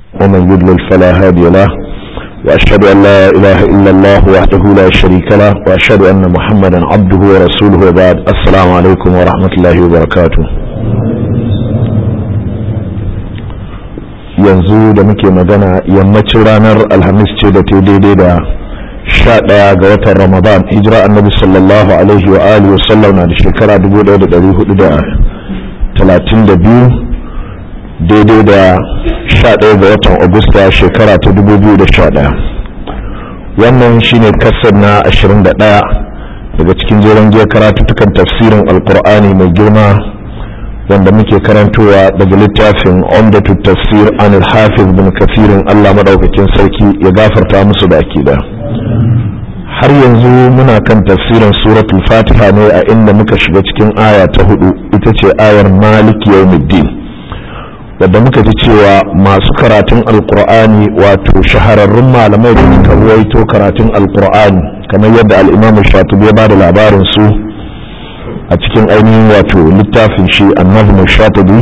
ومن يضلل فلا هادي له وأشهد أن لا إله إلا الله وحده لا شريك له وأشهد أن محمدا عبده ورسوله وبعد السلام عليكم ورحمة الله وبركاته yanzu da muke magana yammacin ranar alhamis ce da ta daidai da sha ɗaya ga watan ramadan hijira annabi sallallahu alaihi wa alihi wasallam na da shekara 1432 daidai da sha ɗaya ga watan agusta shekara ta 2011 wannan shine kasar na 21 daga cikin jeren jiya karatuttukan tafsirin alkur'ani mai girma wanda muke karantowa daga littafin umdatu tafsir an hafiz bin kafirin Allah madaukakin sarki ya gafarta musu da akida har yanzu muna kan tafsirin suratul fatiha ne a inda muka shiga cikin aya ta hudu ita ce ayar maliki yawmiddin wadda muka ji cewa masu karatun alkur'ani wato shahararrun malamai da suka ruwaito karatun alkur'ani kamar yadda al'imamu shatubi ya ba da labarin su a cikin ainihin wato littafin shi annabin shatubi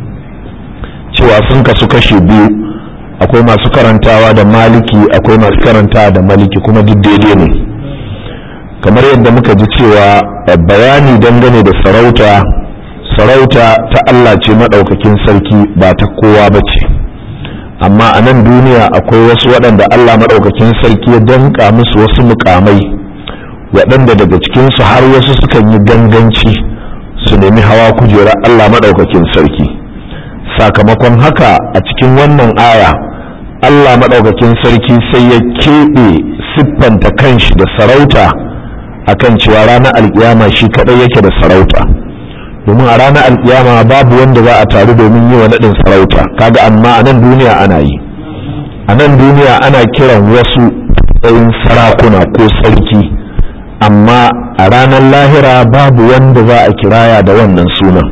cewa sun kasu kashe biyu akwai masu karantawa da maliki akwai masu karantawa da maliki kuma duk daidai ne kamar yadda muka ji cewa bayani dangane da sarauta sarauta ta Allah ce maɗaukakin sarki ba ta kowa ba ce amma a nan duniya akwai wasu waɗanda Allah maɗaukakin sarki ya danka musu wasu mukamai waɗanda daga cikinsu har wasu sukan yi ganganci su nemi hawa kujerar Allah maɗaukakin sarki sakamakon haka a cikin wannan aya Allah maɗaukakin sarki sai ya keɓe siffanta kanshi da sarauta akan cewa ranar alkiyama shi kaɗai yake da sarauta domin a ranar alkiyama babu wanda za a taru domin yi wa naɗin sarauta kaga amma a nan duniya ana yi a nan duniya ana kiran wasu tsayin sarakuna ko sarki amma a ranar lahira babu wanda za a kiraya da wannan sunan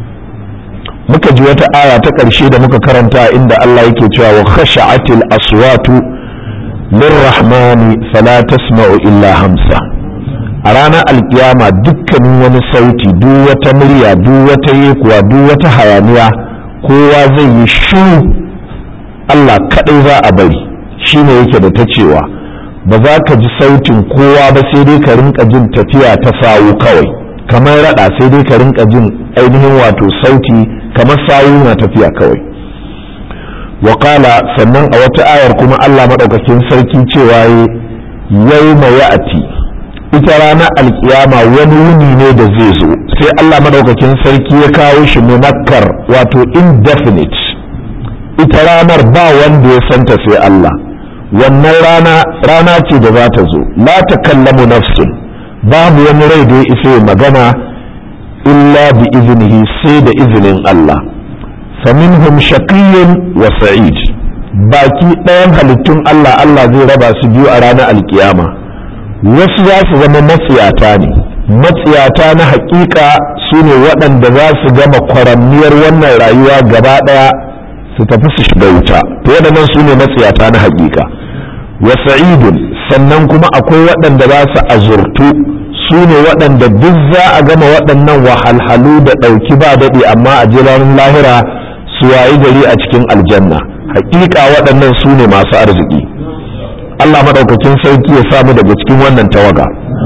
muka ji wata aya ta ƙarshe da muka karanta inda Allah yake cewa wa khasha'atil aswatu lirrahmani fala tasma'u illa hamsa a ranar alkiyama dukkanin wani sauti duk wata murya duk wata yekuwa duk wata hayaniya kowa zai yi shiru Allah kaɗai za a bari shine yake da ta cewa ba za ka ji sautin kowa ba sai dai ka rinka jin tafiya ta sawu kawai kamar rada sai dai ka rinka jin ainihin wato sauti kamar sawu na tafiya kawai waƙala sannan a wata ayar kuma Allah maɗaukakin sarki cewa yau mai ya'ati ita ranar alkiyama wani wuni ne da zai zo sai Allah maɗaukakin sarki ya kawo shi munakkar wato indefinite ita ranar ba wanda ya santa sai Allah wannan rana rana ce da za ta zo la ta kallamu nafsun babu wani rai da ya isa magana illa bi iznihi sai da izinin Allah faminhum shaqiyyun wa sa'id baki ɗayan halittun Allah Allah zai raba su biyu a ranar alkiyama wasu za su zama matsiyata ne matsiyata na hakika su ne waɗanda za su gama kwaramniyar wannan rayuwa gaba ɗaya su tafi su shiga wuta to waɗannan su ne matsiyata na hakika wa sa'idun sannan kuma akwai waɗanda za su azurtu su ne waɗanda duk za a gama waɗannan wahalhalu da ɗauki ba daɗi amma a jiranin lahira su wayi gari a cikin aljanna hakika waɗannan su ne masu arziki Allah maɗaukakin sarki ya samu daga cikin wannan tawaga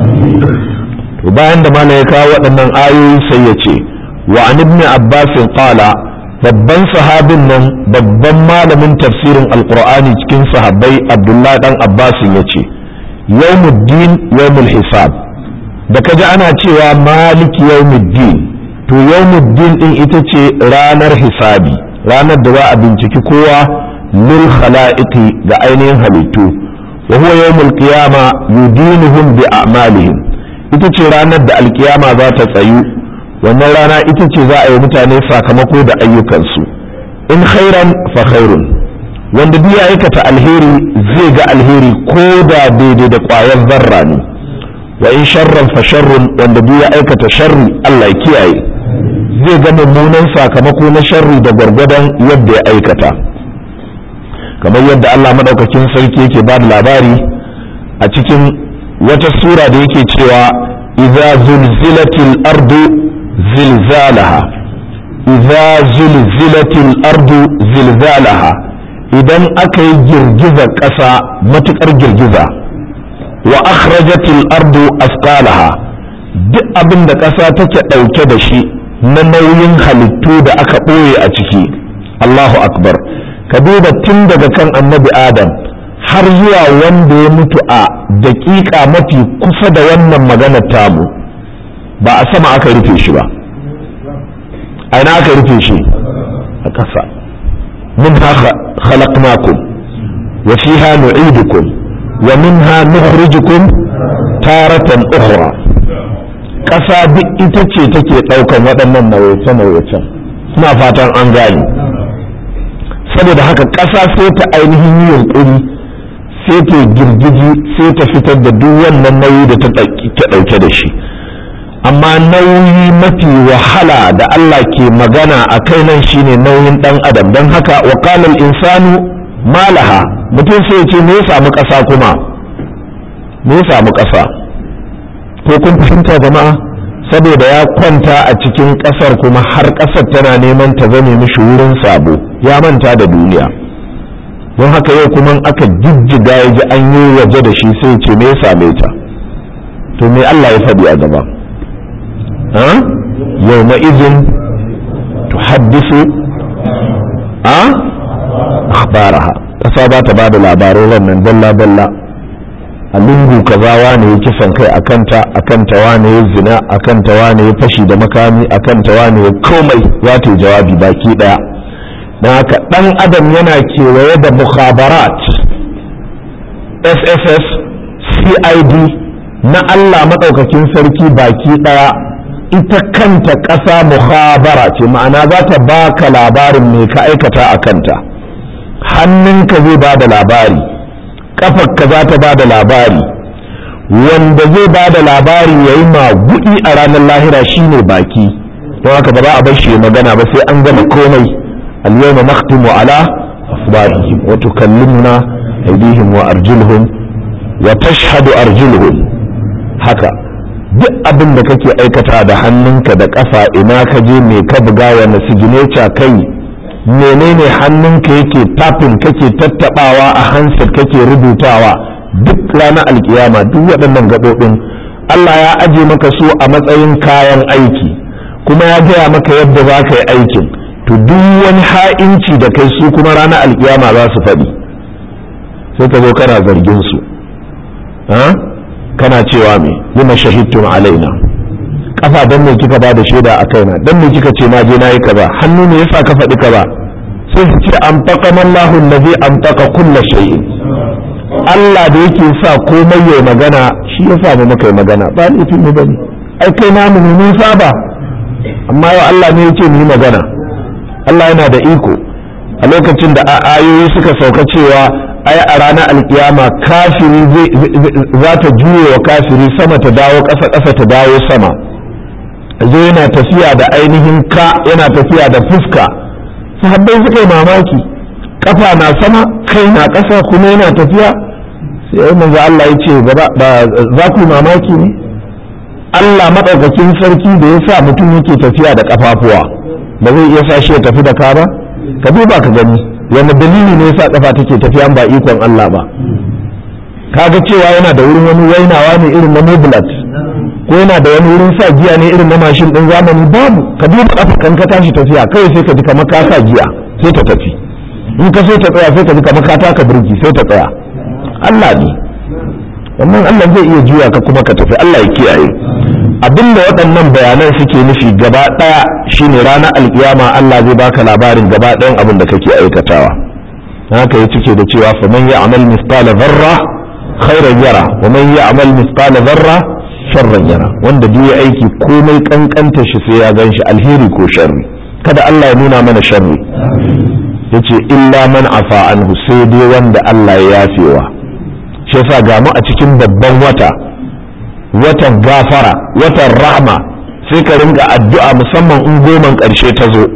to bayan da malam ya kawo waɗannan ayoyi sai ya ce wa an ibn abbas qala babban sahabin nan babban malamin tafsirin alqur'ani cikin sahabbai abdullahi dan abbas ya ce yawmuddin yawmul hisab da kaji ana cewa maliki yawmuddin to yawmuddin din ita ce ranar hisabi ranar da za a binciki kowa lil khala'iqi ga ainihin halittu wa huwa yawmul qiyama yudinuhum bi a'malihim ita ce ranar da alkiyama za ta tsayu wannan rana ita ce za a yi mutane sakamako da ayyukansu in khairan fa khairun wanda duk ya aikata alheri zai ga alheri ko da daidai da ƙwayar zarra ne wa in sharran fa sharrun wanda duk ya aikata sharri Allah ya kiyaye zai ga mummunan sakamako na sharri da gwargwadon yadda ya aikata kamar yadda Allah madaukakin sarki yake ba da labari a cikin wata sura da yake cewa idza zulzilatil ardu zilzalaha idza zulzilatil ardu zilzalaha idan aka yi girgizar ƙasa matuƙar girgiza wa akhrajatil ardu asqalaha duk abin da ƙasa take ɗauke da shi na nauyin halittu da aka ɓoye a ciki Allahu akbar ka duba tun daga kan annabi adam har zuwa wanda ya mutu a daƙiƙa mafi kusa da wannan maganar tamu ba a sama aka rufe shi ba a ina aka rufe shi a ƙasa منها خلقناكم وفيها نعيدكم ومنها نخرجكم تارة أخرى ƙasa duk ita ce take ɗaukan waɗannan nauyace-nauyacen suna fatan an gane saboda haka ƙasa sai ta ainihin yi yunƙuri sai ta girgiji sai ta fitar da duk wannan nauyi da ta ɗauke da shi amma nauyi mafi wahala da Allah ke magana a kai nan shine nauyin ɗan adam don haka wa insanu malaha mutum sai ce me ya samu ƙasa kuma me ya samu ƙasa ko kun fahimta jama'a saboda ya kwanta a cikin ƙasar kuma har ƙasar tana neman ta zame mishi wurin sabo ya manta da duniya don haka yau kuma aka jijjiga ya ji an yi waje da shi sai ce me ya same ta to me Allah ya faɗi a gaba yau na izin tuhaddisu a akhbaraha ƙasa ba ta ba da labarai wannan dalla-dalla a lungu kaza wane ya kisan kai a kanta a kanta wane ya zina a kanta wane ya fashi da makami a kanta wane ya komai ya ta jawabi baki daya don haka dan adam yana kewaye da mukhabarat sss cid na allah maɗaukakin sarki baki daya ita kanta ƙasa mukhabara ce ma'ana za ta baka labarin me ka aikata a kanta hannunka zai ba da labari kafarka za ta ba da labari wanda zai ba da labari ya yi magudi a ranar lahira shine baki don haka ba za a bar shi magana ba sai an gama komai al-yawma nakhtimu ala afwarihim wa tukallimuna aydihim wa arjuluhum wa tashhadu arjuluhum haka duk abin da kake aikata da hannunka da ƙafa ina ka je me ka buga wani signature kai menene hannunka yake tafin kake tattabawa a hansar kake rubutawa duk ranar alkiyama duk waɗannan gaɓoɓin Allah ya aje maka su a matsayin kayan aiki kuma ya gaya maka yadda za ka yi aikin to duk wani ha'inci da kai su kuma ranar alkiyama za su faɗi sai ka zo kana zargin su kana cewa me lima shahidtum alaina kafa dan me kika ba da shaida a kaina dan me kika ce na je na yi kaza hannu ne yasa ka faɗi kaza sai su ce an faƙa mallahu allazi an faƙa kulla shay'in Allah da yake sa komai yayi magana shi ya sa mu muka yi magana ba laifin mu bane ai kai namu ne mun saba amma yau Allah ne yake mu yi magana Allah yana da iko a lokacin da ayoyi suka sauka cewa ai a ranar alkiyama kafiri za ta juye wa kafiri sama ta dawo ƙasa ƙasa ta dawo sama zai yana tafiya da ainihin ka yana tafiya da fuska sahabbai suka yi mamaki kafa na sama kai na ƙasa kuma yana tafiya sai manzo Allah ya ce ba za ku yi mamaki ne Allah maɗaukakin sarki da ya sa mutum yake tafiya da kafafuwa ba zai iya sa shi ya tafi da ka ba ka duba ka gani wani dalili ne yasa kafa take tafiya ba ikon Allah ba kaga cewa yana da wurin wani wainawa ne irin na mobilat ko yana da wani wurin sa giya ne irin na mashin din zamani babu ka duba kafa kan ka tashi tafiya kawai sai ka ji kamar ka sa giya sai ta tafi in ka so ta tsaya sai ka ji kamar ka taka birki sai ta tsaya Allah ne wannan Allah zai iya juya ka kuma ka tafi Allah ya kiyaye abinda waɗannan bayanan suke nufi gaba ɗaya shine ranar alkiyama Allah zai baka labarin gaba ɗayan abin da kake aikatawa haka ya cike da cewa fa man ya'mal mithqala dharra khairan yara wa man ya'mal mithqala dharra sharran yara wanda duk ya aiki komai kankanta shi sai ya gan shi alheri ko sharri kada Allah ya nuna mana sharri yace illa man afa anhu sai dai wanda Allah ya yafewa shi yasa ga mu a cikin babban wata watan gafara watan rahma sai ka ringa addu'a musamman in goman ƙarshe ta zo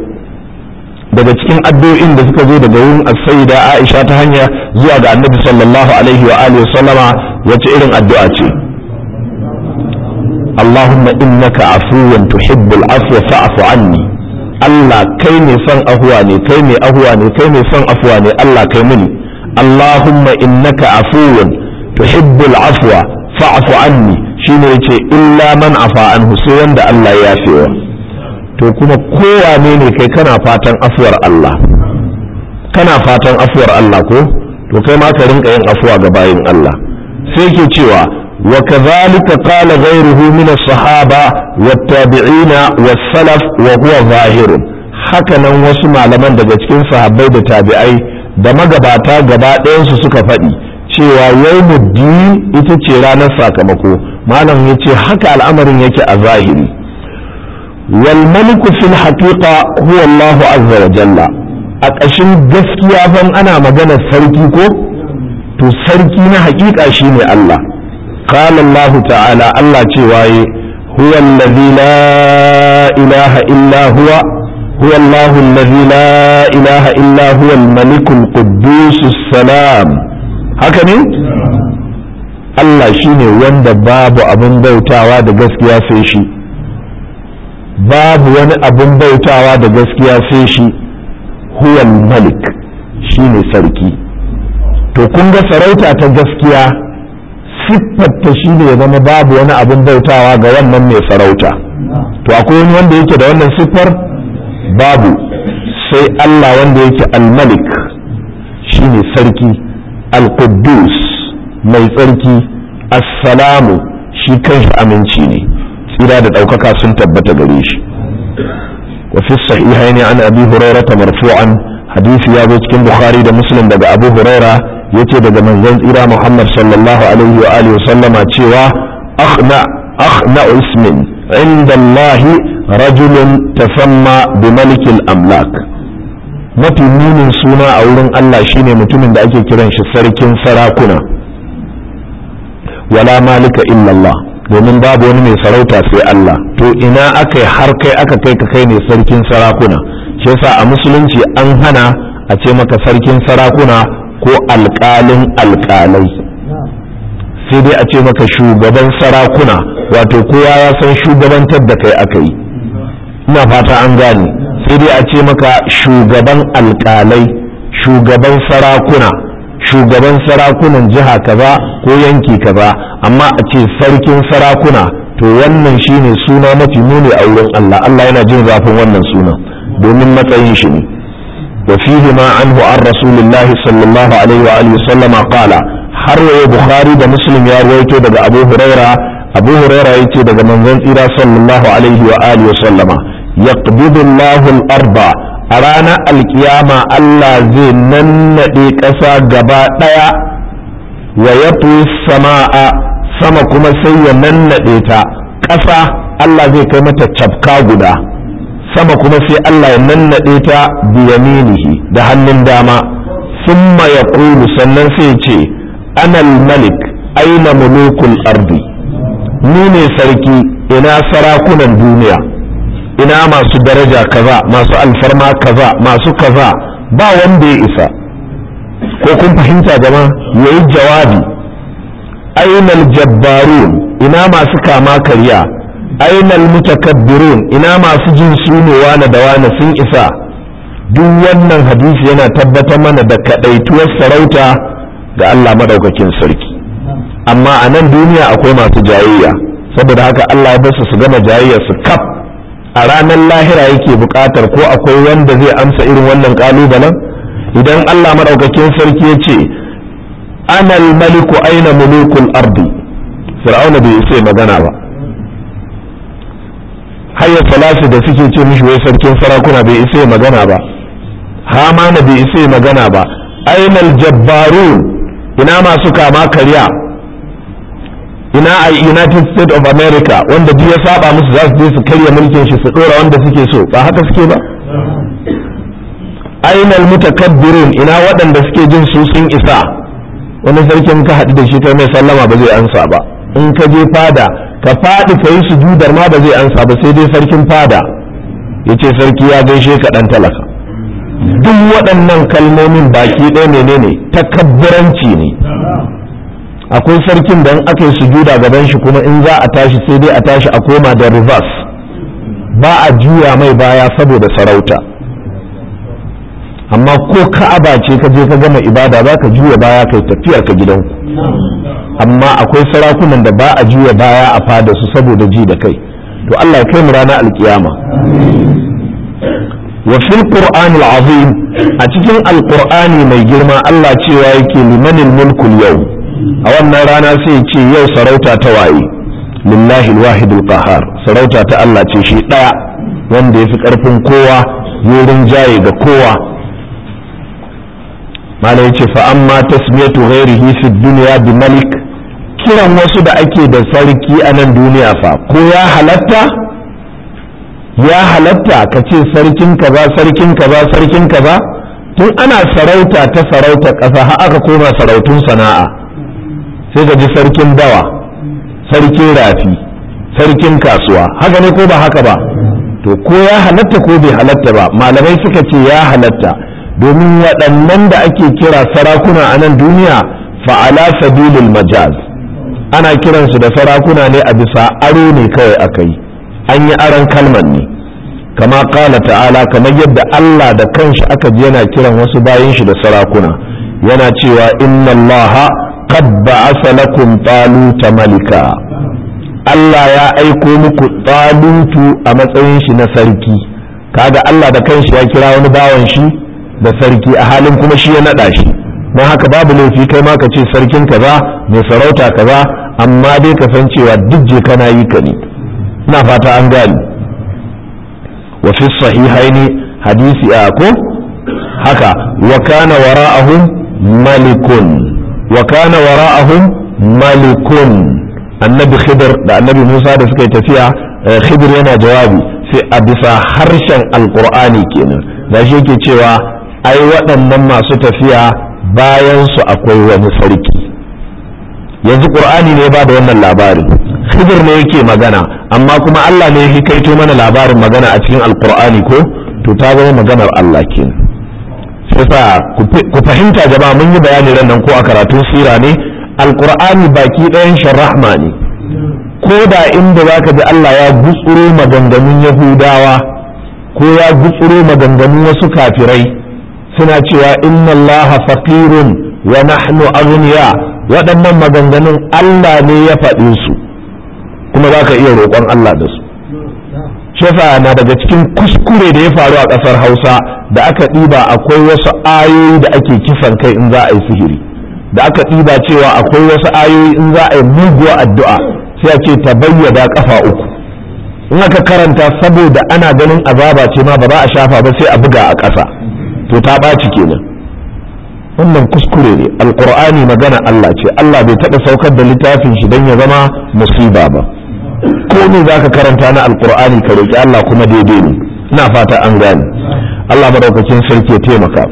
daga cikin addu'o'in da suka zo daga wurin as-sayyida Aisha ta hanya zuwa ga Annabi sallallahu alaihi wa alihi sallama wace irin addu'a ce Allahumma innaka afuwan tuhibbul afwa fa'fu anni Allah kai mai son ahuwa ne kai mai ahuwa ne kai mai son afuwa ne Allah kai mini Allahumma innaka afuwun tuhibbul afwa fa'fu anni shine yace illa man afa anhu sai wanda Allah ya yafewa to kuma kowane ne kai kana fatan afuwar Allah kana fatan afuwar Allah ko to kai ma ka rinka yin afuwa ga bayin Allah sai ke cewa wa kadhalika qala ghayruhu min as-sahaba wat-tabi'ina was-salaf wa huwa zahirun haka nan wasu malaman daga cikin sahabbai da tabi'ai da magabata gaba ɗayansu suka faɗi cewa yawmuddin ita ce ranar sakamako malam ya ce haka al'amarin yake a zahiri wal maliku fil haqiqa huwa Allah azza wa jalla a ƙashin gaskiya ban ana magana sarki ko to sarki na haƙiƙa shine Allah qala Allah ta'ala Allah cewa yi huwa allazi la ilaha illa huwa هو الله الذي لا إله إلا هو الملك القدوس السلام هكذا Allah shi ne wanda babu abin bautawa da gaskiya sai shi babu wani abin bautawa da gaskiya sai shi huwal malik shi ne sarki to kun ga sarauta ta gaskiya siffarta shi ne ya zama babu wani abin bautawa ga wannan mai sarauta to akwai wani wanda yake da wannan siffar babu sai Allah wanda yake al-malik shine sarki al-quddus mai tsarki assalamu shi kanshi aminci ne tsira da ɗaukaka sun tabbata gare shi wa fi sahihain an abi hurairah marfu'an hadisi ya zo cikin bukhari da muslim daga abu huraira yace daga manzon tsira muhammad sallallahu alaihi wa alihi sallama cewa akhna akhna ismin inda allahi rajulun tasamma bi malikil amlak mafi munin suna a wurin Allah shine mutumin da ake kiran shi sarkin sarakuna wala malika illallah domin babu wani mai sarauta sai Allah to ina aka yi har kai aka kai ka kai ne sarkin sarakuna shi yasa a musulunci an hana a ce maka sarkin sarakuna ko alƙalin alƙalai sai dai a ce maka shugaban sarakuna wato kowa ya san shugabantar da kai aka yi ina fata an gane sai dai a ce maka shugaban alkalai shugaban sarakuna shugaban sarakunan jiha kaza ko yanki kaza amma a ce sarkin sarakuna to wannan shine suna mafi muni a wurin Allah Allah yana jin zafin wannan suna domin matsayin shi ne wa fihi ma anhu an rasulullah sallallahu alaihi wa alihi sallama qala har waye bukhari da muslim ya rawaito daga abu huraira abu huraira yace daga manzon tsira sallallahu alaihi wa alihi sallama يقبض الله الأرض أرانا القيامة الله زي ننɗe ƙasa gaba ɗaya wa yatwi sama'a sama kuma sai ya nannaɗe ta ƙasa Allah zai kai mata cafka guda sama kuma sai Allah ya nannaɗe ta biyaminihi da hannun dama summa ya sannan sai ce anal malik aina mulukul ardi ni ne sarki ina sarakunan duniya ina masu daraja kaza masu alfarma kaza masu kaza ba wanda ya isa ko kun fahimta jama yayi jawabi ainal jabbarun ina masu kama karya ainal mutakabbirun ina masu jin sune wane da wane sun isa duk wannan hadisi yana tabbatar mana da kadaituwar sarauta ga Allah madaukakin sarki amma a nan duniya akwai masu jayayya saboda haka Allah ya basu su gama jayayya su kaf a ranar lahira yake buƙatar ko akwai wanda zai amsa irin wannan ƙalubalen idan Allah maɗaukakin sarki ya ce anal maliku aina mulukul ardi fir'auna bai isa magana ba hayya salasi da suke ce mishi wai sarkin sarakuna bai isa magana ba hamana bai isa magana ba ainal jabbarun ina masu kama karya ina a united states of america wanda duk ya saba musu za su je su karya mulkin shi su dora wanda suke so ba haka suke ba ainal mutakabbirun ina waɗanda suke jin su sun isa wani sarkin ka haɗu da shi kai mai sallama ba zai ansa ba in ka je fada ka faɗi ka yi sujudar ma ba zai ansa ba sai dai sarkin fada ya ce sarki ya gaishe ka ɗan talaka duk waɗannan kalmomin baki ɗaya menene takabburanci ne akwai sarkin da aka yi sujuda gaban shi kuma in za a tashi sai dai a tashi a koma da reverse ba a juya mai baya saboda sarauta amma ko ka'aba ce ka je ka gama ibada za ka juya baya kai tafiyar ka gidanku amma akwai sarakunan da ba a juya baya a fada su saboda ji da kai to Allah ya kai mu ranar alkiyama wa fil qur'an azim a cikin alqur'ani mai girma Allah cewa yake limanil mulkul yau a wannan rana sai ce yau sarauta ta waye lillahi alwahidul qahar sarauta ta Allah ce shi daya wanda yafi karfin kowa wurin jaye ga kowa malai yace fa amma tasmiyatu ghairihi fi dunya bi malik kiran wasu da ake da sarki a nan duniya fa ko ya halatta ya halatta ka ce sarkin kaza sarkin kaza sarkin kaza tun ana sarauta ta sarauta ƙasa har aka koma sarautun sana'a sai ka ji sarkin dawa sarkin rafi sarkin kasuwa haka ne ko ba haka ba to ko ya halatta ko bai halatta ba malamai suka ce ya halatta domin waɗannan da ake kira sarakuna a nan duniya fa'ala sabilil majaz ana kiransu da sarakuna ne a bisa aro ne kawai aka yi an yi aron kalmar ne kama kala ta'ala kamar yadda Allah da kanshi aka ji yana kiran wasu bayan shi da sarakuna yana cewa inna Allah qad ba'asa lakum taluta malika Allah ya aiko muku talutu a matsayin shi na sarki kaga Allah da kanshi ya kira wani bawan shi da sarki a halin kuma shi ya nada shi don haka babu laifi kai ma ka ce sarkin kaza mai sarauta kaza amma dai ka san cewa duk je kana yi ka ne ina fata an gani wa fi sahihaini hadisi a ko haka wa kana wara'ahum malikun wa kana wara'ahum malikun annabi khidir da annabi musa da suka yi tafiya khidir yana jawabi sai a bisa harshen alqur'ani kenan da shi yake cewa ai waɗannan masu tafiya bayan su akwai wani sarki yanzu qur'ani ne ba da wannan labarin khidir ne yake magana amma kuma Allah ne ya kaito mana labarin magana a cikin alqur'ani ko to ta zama maganar Allah kenan sai ku fahimta jama'a mun yi bayani ran nan ko a karatun sira ne alqur'ani baki ɗayan sharrahma ne ko da inda zaka ji Allah ya gutsuro maganganun yahudawa ko ya gutsuro maganganun wasu kafirai suna cewa inna allaha faqirun wa nahnu aghniya waɗannan maganganun Allah ne ya faɗe su kuma za ka iya roƙon Allah da su shefa na daga cikin kuskure da ya faru a ƙasar hausa da aka ɗiba akwai wasu ayoyi da ake kisan kai in za a yi sihiri da aka ɗiba cewa akwai wasu ayoyi in za a yi muguwa addu'a sai a ce ta bayyada ƙafa uku in aka karanta saboda ana ganin azaba ce ma ba za a shafa ba sai a buga a ƙasa to ta ɓaci kenan wannan kuskure ne alkur'ani magana Allah ce Allah bai taɓa saukar da littafin shi don ya zama musiba ba ko ne za ka karanta na alkur'ani ka roƙi Allah kuma daidai ne ina fata an gane Allah madaukakin sarki ya taimaka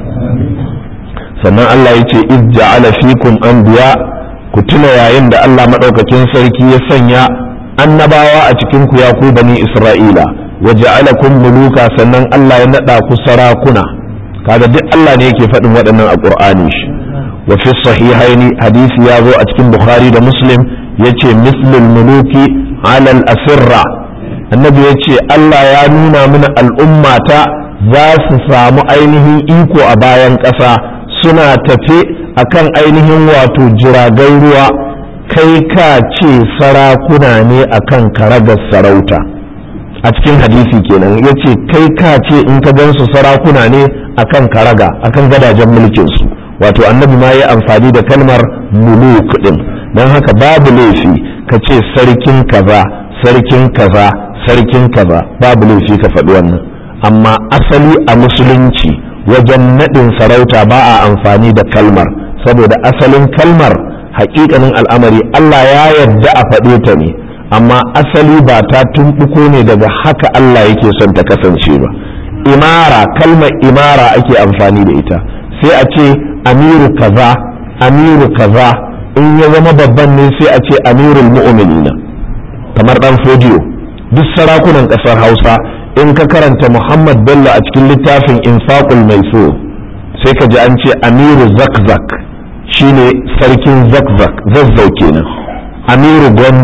sannan Allah ya ce iz ja'ala fikum anbiya ku tuna yayin da Allah madaukakin sarki ya sanya annabawa a cikin ku ya ku bani Isra'ila wa ja'alakum muluka sannan Allah ya nada ku sarakuna kaga duk Allah ne yake faɗin waɗannan a Qur'ani shi wa fi sahihaini hadisi ya zo a cikin Bukhari da Muslim yace mislul muluki ala al-asirra annabi yace Allah ya nuna mana al'ummata za su samu ainihin iko a bayan ƙasa suna tafe akan ainihin wato jiragen ruwa kai ka ce sarakuna ne akan karagar sarauta a cikin hadisi kenan ya ce kai ka ce in ka gansu sarakuna ne akan karaga akan gadajen mulkinsu wato annabi ma ya amfani da kalmar muluk din don haka babu laifi ka ce sarkin kaza sarkin kaza sarkin kaza babu laifi ka faɗi wannan amma asali a musulunci wajen naɗin sarauta ba a amfani da kalmar saboda asalin kalmar haƙiƙanin al'amari Allah ya yarda a faɗe ta ne amma asali ba ta tumɓuko ne daga haka Allah yake son ta kasance ba imara kalmar imara ake amfani da ita sai a ce amiru kaza amiru kaza in ya zama babban ne sai a ce amirul mu'minina kamar dan fodiyo duk sarakunan ƙasar hausa in ka karanta muhammad bello a cikin littafin infaqul maisur sai ka ji an ce amiru zakzak shine sarkin zakzak zazzau kenan amiru gwandu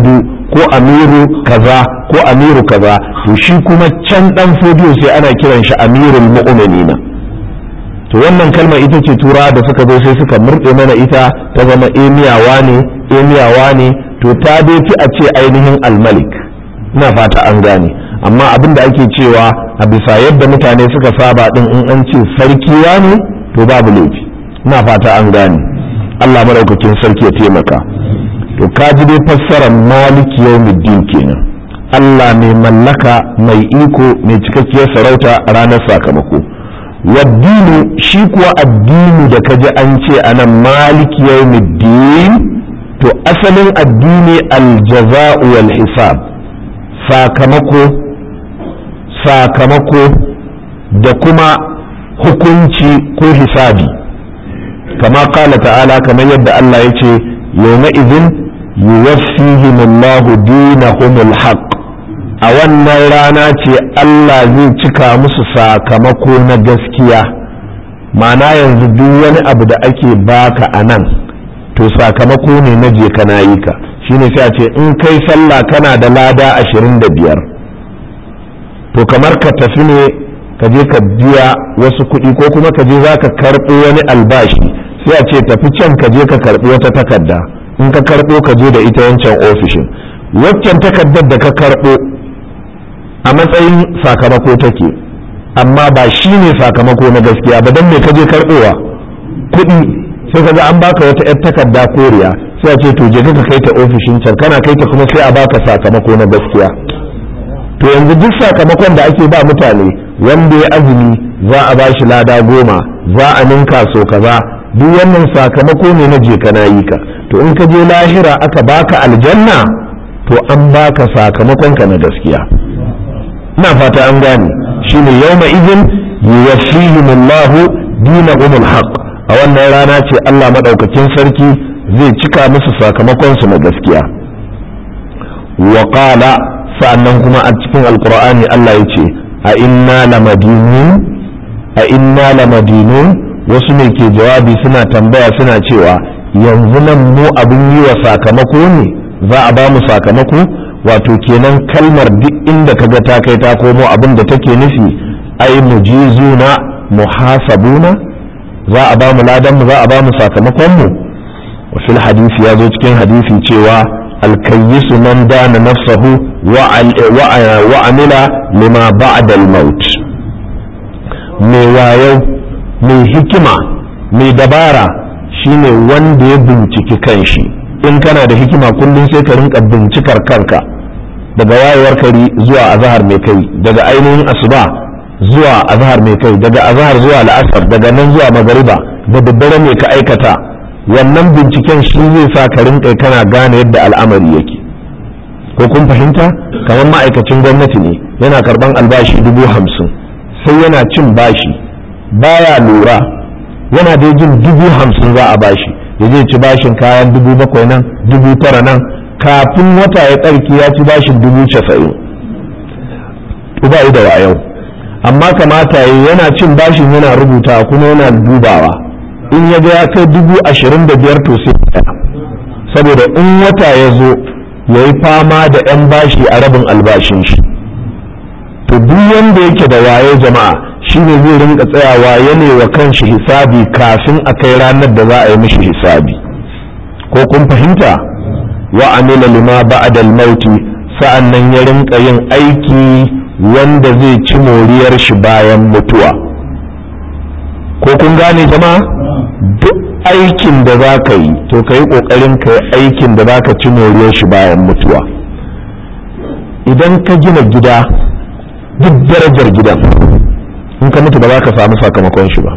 ko amiru kaza ko amiru kaza to shi kuma can dan fodiyo sai ana kiran shi amirul mu'minina to wannan kalma ita ce tura da suka zo sai suka murɗe mana ita ta zama emiyawa ne emiyawa ne to ta dai fi a ce ainihin almalik ina fata an gane amma abin da ake cewa a bisa yadda mutane suka saba din in an ce sarkiwa ne to babu laifi ina fata an gane Allah maraukakin sarki ya taimaka to ka ji dai fassarar maliki yawmiddin kenan Allah mai mallaka mai iko mai cikakkiyar sarauta a ranar sakamako waddini shi kuwa addini da kaji an ce anan maliki yawmiddin to asalin addini aljaza'u wal hisab sakamako sakamako da kuma hukunci ko hisabi kama kala ta'ala kamar yadda Allah ya ce yawma idin yuwaffihim Allahu dinahumul haqq a wannan rana ce Allah zai cika musu sakamako na gaskiya ma'ana yanzu duk wani abu da ake baka a nan to sakamako ne na je kana yi ka shine sai a ce in kai sallah kana da lada ashirin da biyar to kamar ka tafi ne ka je ka biya wasu kuɗi ko kuma ka je za ka karɓo wani albashi sai a ce tafi can ka je ka karɓi wata takarda in ka karɓo ka je da ita wancan ofishin waccan takardar da ka karɓo a matsayin sakamako take amma ba shi ne sakamako na gaskiya ba don me ka je karɓowa kuɗi sai ka ga an baka wata 'yar takarda koriya sai a ce to je ka kai ta ofishin can kana kai ta kuma sai a baka sakamako na gaskiya to yanzu duk sakamakon da ake ba mutane wanda ya azumi za a ba shi lada goma za a ninka so kaza duk wannan sakamako ne na je kana yi ka to in ka je lahira aka baka aljanna to an baka sakamakon ka na gaskiya ina fata an gane shine yawma idin yuwaffihim Allah dinahum alhaq a wannan rana ce Allah madaukakin sarki zai cika musu sakamakon su na gaskiya wa qala sa'annan kuma a cikin alqur'ani Allah ya ce a inna lamadinun a inna lamadinun wasu ne ke jawabi suna tambaya suna cewa yanzu nan mu abin yi wa sakamako ne za a ba mu sakamako wato kenan kalmar duk inda kaga ta kai ta komo abin da take nufi ai mujizuna muhasabuna za a ba mu ladan mu za a ba mu sakamakon mu wa fil hadisi ya zo cikin hadisi cewa alkayyisu man dana nafsahu wa amila lima ba'da al-maut mai wayo mai hikima mai dabara shine wanda ya binciki kanshi in kana da hikima kullum sai ka rinka bincikar kanka daga wayewar kari zuwa azahar mai kai daga ainihin asuba zuwa azahar mai kai daga azahar zuwa la'asar daga nan zuwa magariba da daddare mai ka aikata wannan binciken shi zai sa ka rinka kana gane yadda al'amari yake ko kun fahimta kamar ma'aikacin gwamnati ne yana karban albashi dubu hamsin sai yana cin bashi baya lura yana da jin dubu hamsin za a bashi ya zai ci bashin kayan dubu bakwai nan dubu tara nan kafin wata ya tsarki ya ci bashin dubu casa'in ba da wayau amma kamata yi yana cin bashin yana rubuta kuma yana dubawa in ya ga ya kai dubu ashirin da biyar to sai saboda in wata ya zo ya yi fama da 'yan bashi a rabin albashin shi to duk wanda yake da wayo jama'a shine zai rinka tsayawa ya wa kanshi hisabi kafin a kai ranar da za a yi mishi hisabi ko kun fahimta wa amila lima ba'da al-mauti sa'annan ya rinka yin aiki wanda zai ci moriyar shi bayan mutuwa ko kun gane jama'a duk aikin da za ka yi to ka yi ƙoƙarin ka yi aikin da za ka ci moriyar shi bayan mutuwa idan ka gina gida duk darajar gidan in ka mutu ba za ka samu sakamakon shi ba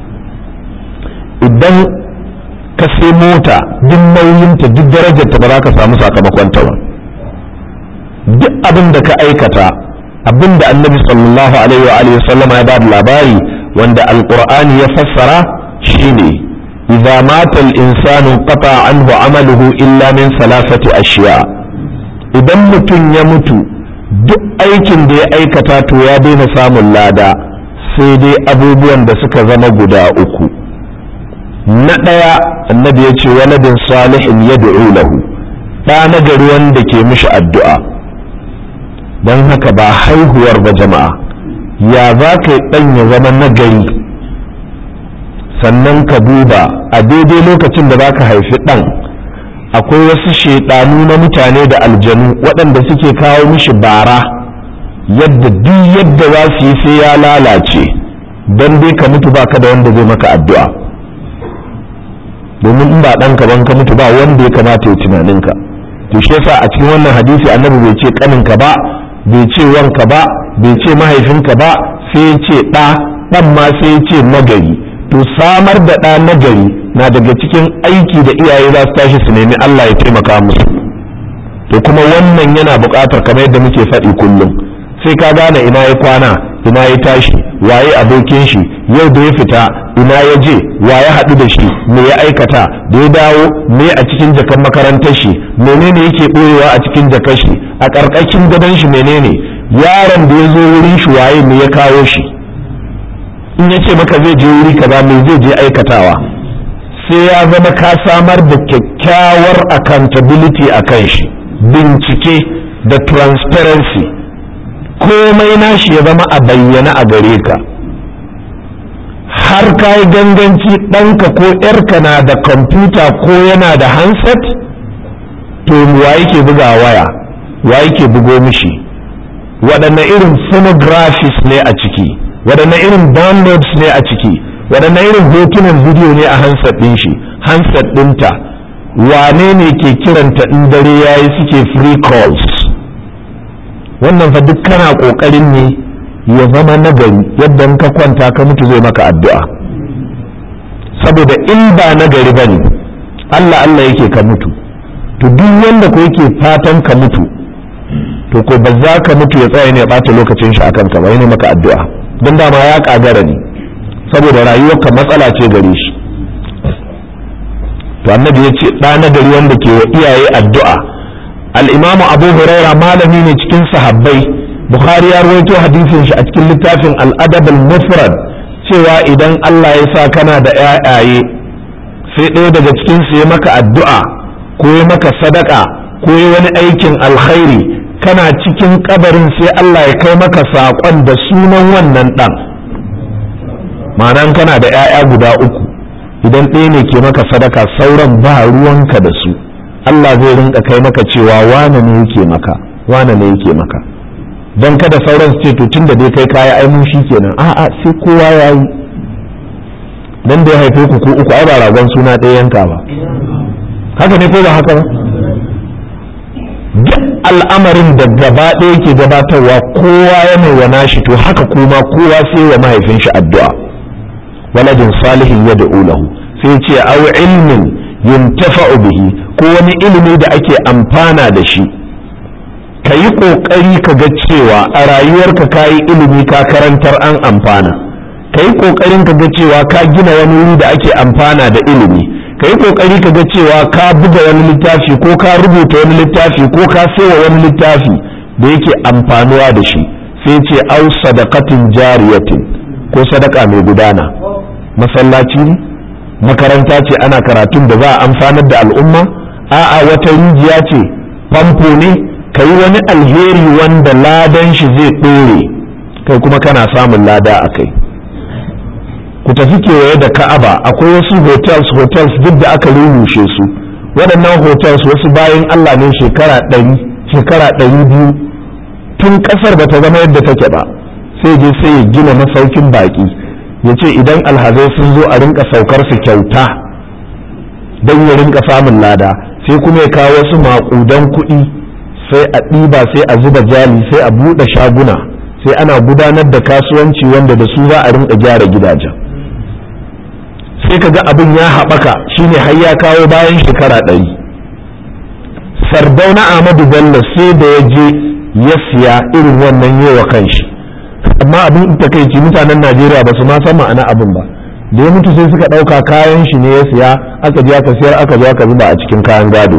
idan ka sai mota duk nauyinta duk darajarta ba za ka samu sakamakonta ba duk abin da ka aikata abin da annabi sallallahu alaihi wa alihi sallama ya bada labari wanda alqur'ani ya fassara shine idza mata al-insanu qata anhu amaluhu illa min salasati ashiya idan mutum ya mutu duk aikin da ya aikata to ya daina samun lada sai dai abubuwan da suka zama guda uku na ɗaya annabi ya ce waladin salihin ya lahu ɗa na gari wanda ke mishi addu'a don haka ba haihuwar ba jama'a ya za ka yi ɗan ya zama nagari sannan ka duba a daidai lokacin da za ka haifi ɗan akwai wasu shaidanu na mutane da aljanu waɗanda suke kawo mishi bara yadda duk yadda za su yi sai ya lalace don dai ka mutu ba ka da wanda zai maka addu'a domin in ba ɗanka ban ka mutu ba wanda ya kamata ya tunaninka to shi yasa a cikin wannan hadisi annabi bai ce kaninka ba bai ce wanka ba bai ce mahaifinka ba sai ya ce ɗa ɗan ma sai ya ce nagari to samar da ɗa nagari na daga cikin aiki da iyaye za su tashi su nemi Allah ya taimaka musu to kuma wannan yana buƙatar kamar yadda muke faɗi kullum sai ka gane ina ya kwana ina ya tashi waye abokin shi yau da ya fita ina ya je wa ya haɗu da shi me ya aikata da ya dawo me a cikin jakan makarantar shi menene yake ɓoyewa a cikin jakar shi a ƙarƙashin gadon shi menene yaron da ya zo wurin shi waye me ya kawo shi in ya ce maka zai je wuri kaza me zai je aikatawa sai ya zama ka samar da kyakkyawar accountability a kan shi bincike da transparency komai nashi ya zama a bayyana a gare ka har ka yi ganganci ɗanka ko ‘yarka na da kwamfuta ko yana da handset to wa yake buga waya wa yake bugo mishi waɗanne irin phonographies ne a ciki waɗanne irin downloads ne a ciki waɗanne irin hotunan bidiyo ne a handset ɗin shi handset ɗinta wane ne ke kiranta in dare yayi suke free calls wannan fa duk kana ƙoƙarin ne ya zama nagari yadda in ka kwanta ka mutu zai maka addu'a saboda in ba nagari ba ne Allah Allah yake ka mutu to duk wanda ko yake fatan ka mutu to ko ba za ka mutu ya tsaya ne ya ɓata lokacin shi akan ka ba ne maka addu'a don dama ya ƙagara ne saboda rayuwarka matsala ce gare shi to annabi ya ce ɗa nagari wanda ke wa iyaye addu'a al-imamu abu huraira malami ne cikin sahabbai bukhari ya rawaito hadisin shi a cikin littafin al-adab al-mufrad cewa idan Allah ya sa kana da ƴaƴaye sai ɗaya daga cikin su ya maka addu'a ko ya maka sadaka ko ya wani aikin alkhairi kana cikin kabarin sai Allah ya kai maka saƙon da sunan wannan ɗan ma'anan kana da ƴaƴa guda uku idan ɗaya ne ke maka sadaka sauran ba ruwanka da su Allah zai rinka kai maka cewa wane ne yake maka wane ne yake maka don kada sauran su ce to tun da dai kai kaya ai mun kenan a'a sai kowa ya yi dan da ya haife ku ko uku ai ba ragon suna ɗaya yanka ba haka ne ko ba haka ba duk al'amarin da gaba ɗaya ke gabatarwa kowa ya mai wa nashi to haka kuma kowa sai wa mahaifin shi addu'a waladin salihin ya lahu sai ce au ilmin yuntafa'u bihi ko wani ilimi da ake amfana da shi ka yi ƙoƙari ka ga cewa a rayuwarka ka yi ilimi ka karantar an amfana ka yi ƙoƙarin ka ga cewa ka gina wani wuri da ake amfana da ilimi ka yi ƙoƙari ka ga cewa ka buga wani littafi ko ka rubuta wani littafi ko ka sewa wani littafi da yake amfanuwa da shi sai ce au sadaqatin jariyatin ko sadaka mai gudana masallaci ne makaranta ce ana karatun da za a amfanar da al'umma a'a wata rijiya ce famfo ne ka yi wani alheri wanda ladan shi zai ɗore kai kuma kana samun lada a kai ku tafi kewaye da ka'aba akwai wasu hotels hotels duk da aka rurushe su waɗannan hotels wasu bayan allah ne shekara ɗari shekara ɗari biyu tun ƙasar ba ta zama yadda take ba sai je sai ya gina masaukin baƙi ya ce idan alhazai sun zo a rinka saukar su kyauta don ya rinka samun lada sai kuma ya kawo wasu maƙudan kuɗi sai a ɗiba sai a zuba jali sai a buɗe shaguna sai ana gudanar da kasuwanci wanda da su za a rinka gyara gidajen sai ka ga abin ya haɓaka shine har ya kawo bayan shekara ɗari sardauna ahmadu bello sai da ya je ya siya irin wannan yewa kanshi amma abin takaici mutanen najeriya ba su ma san ma'ana abin ba da ya mutu sai suka ɗauka kayan shi ne ya siya aka je aka siyar aka zo aka zuba a cikin kayan gado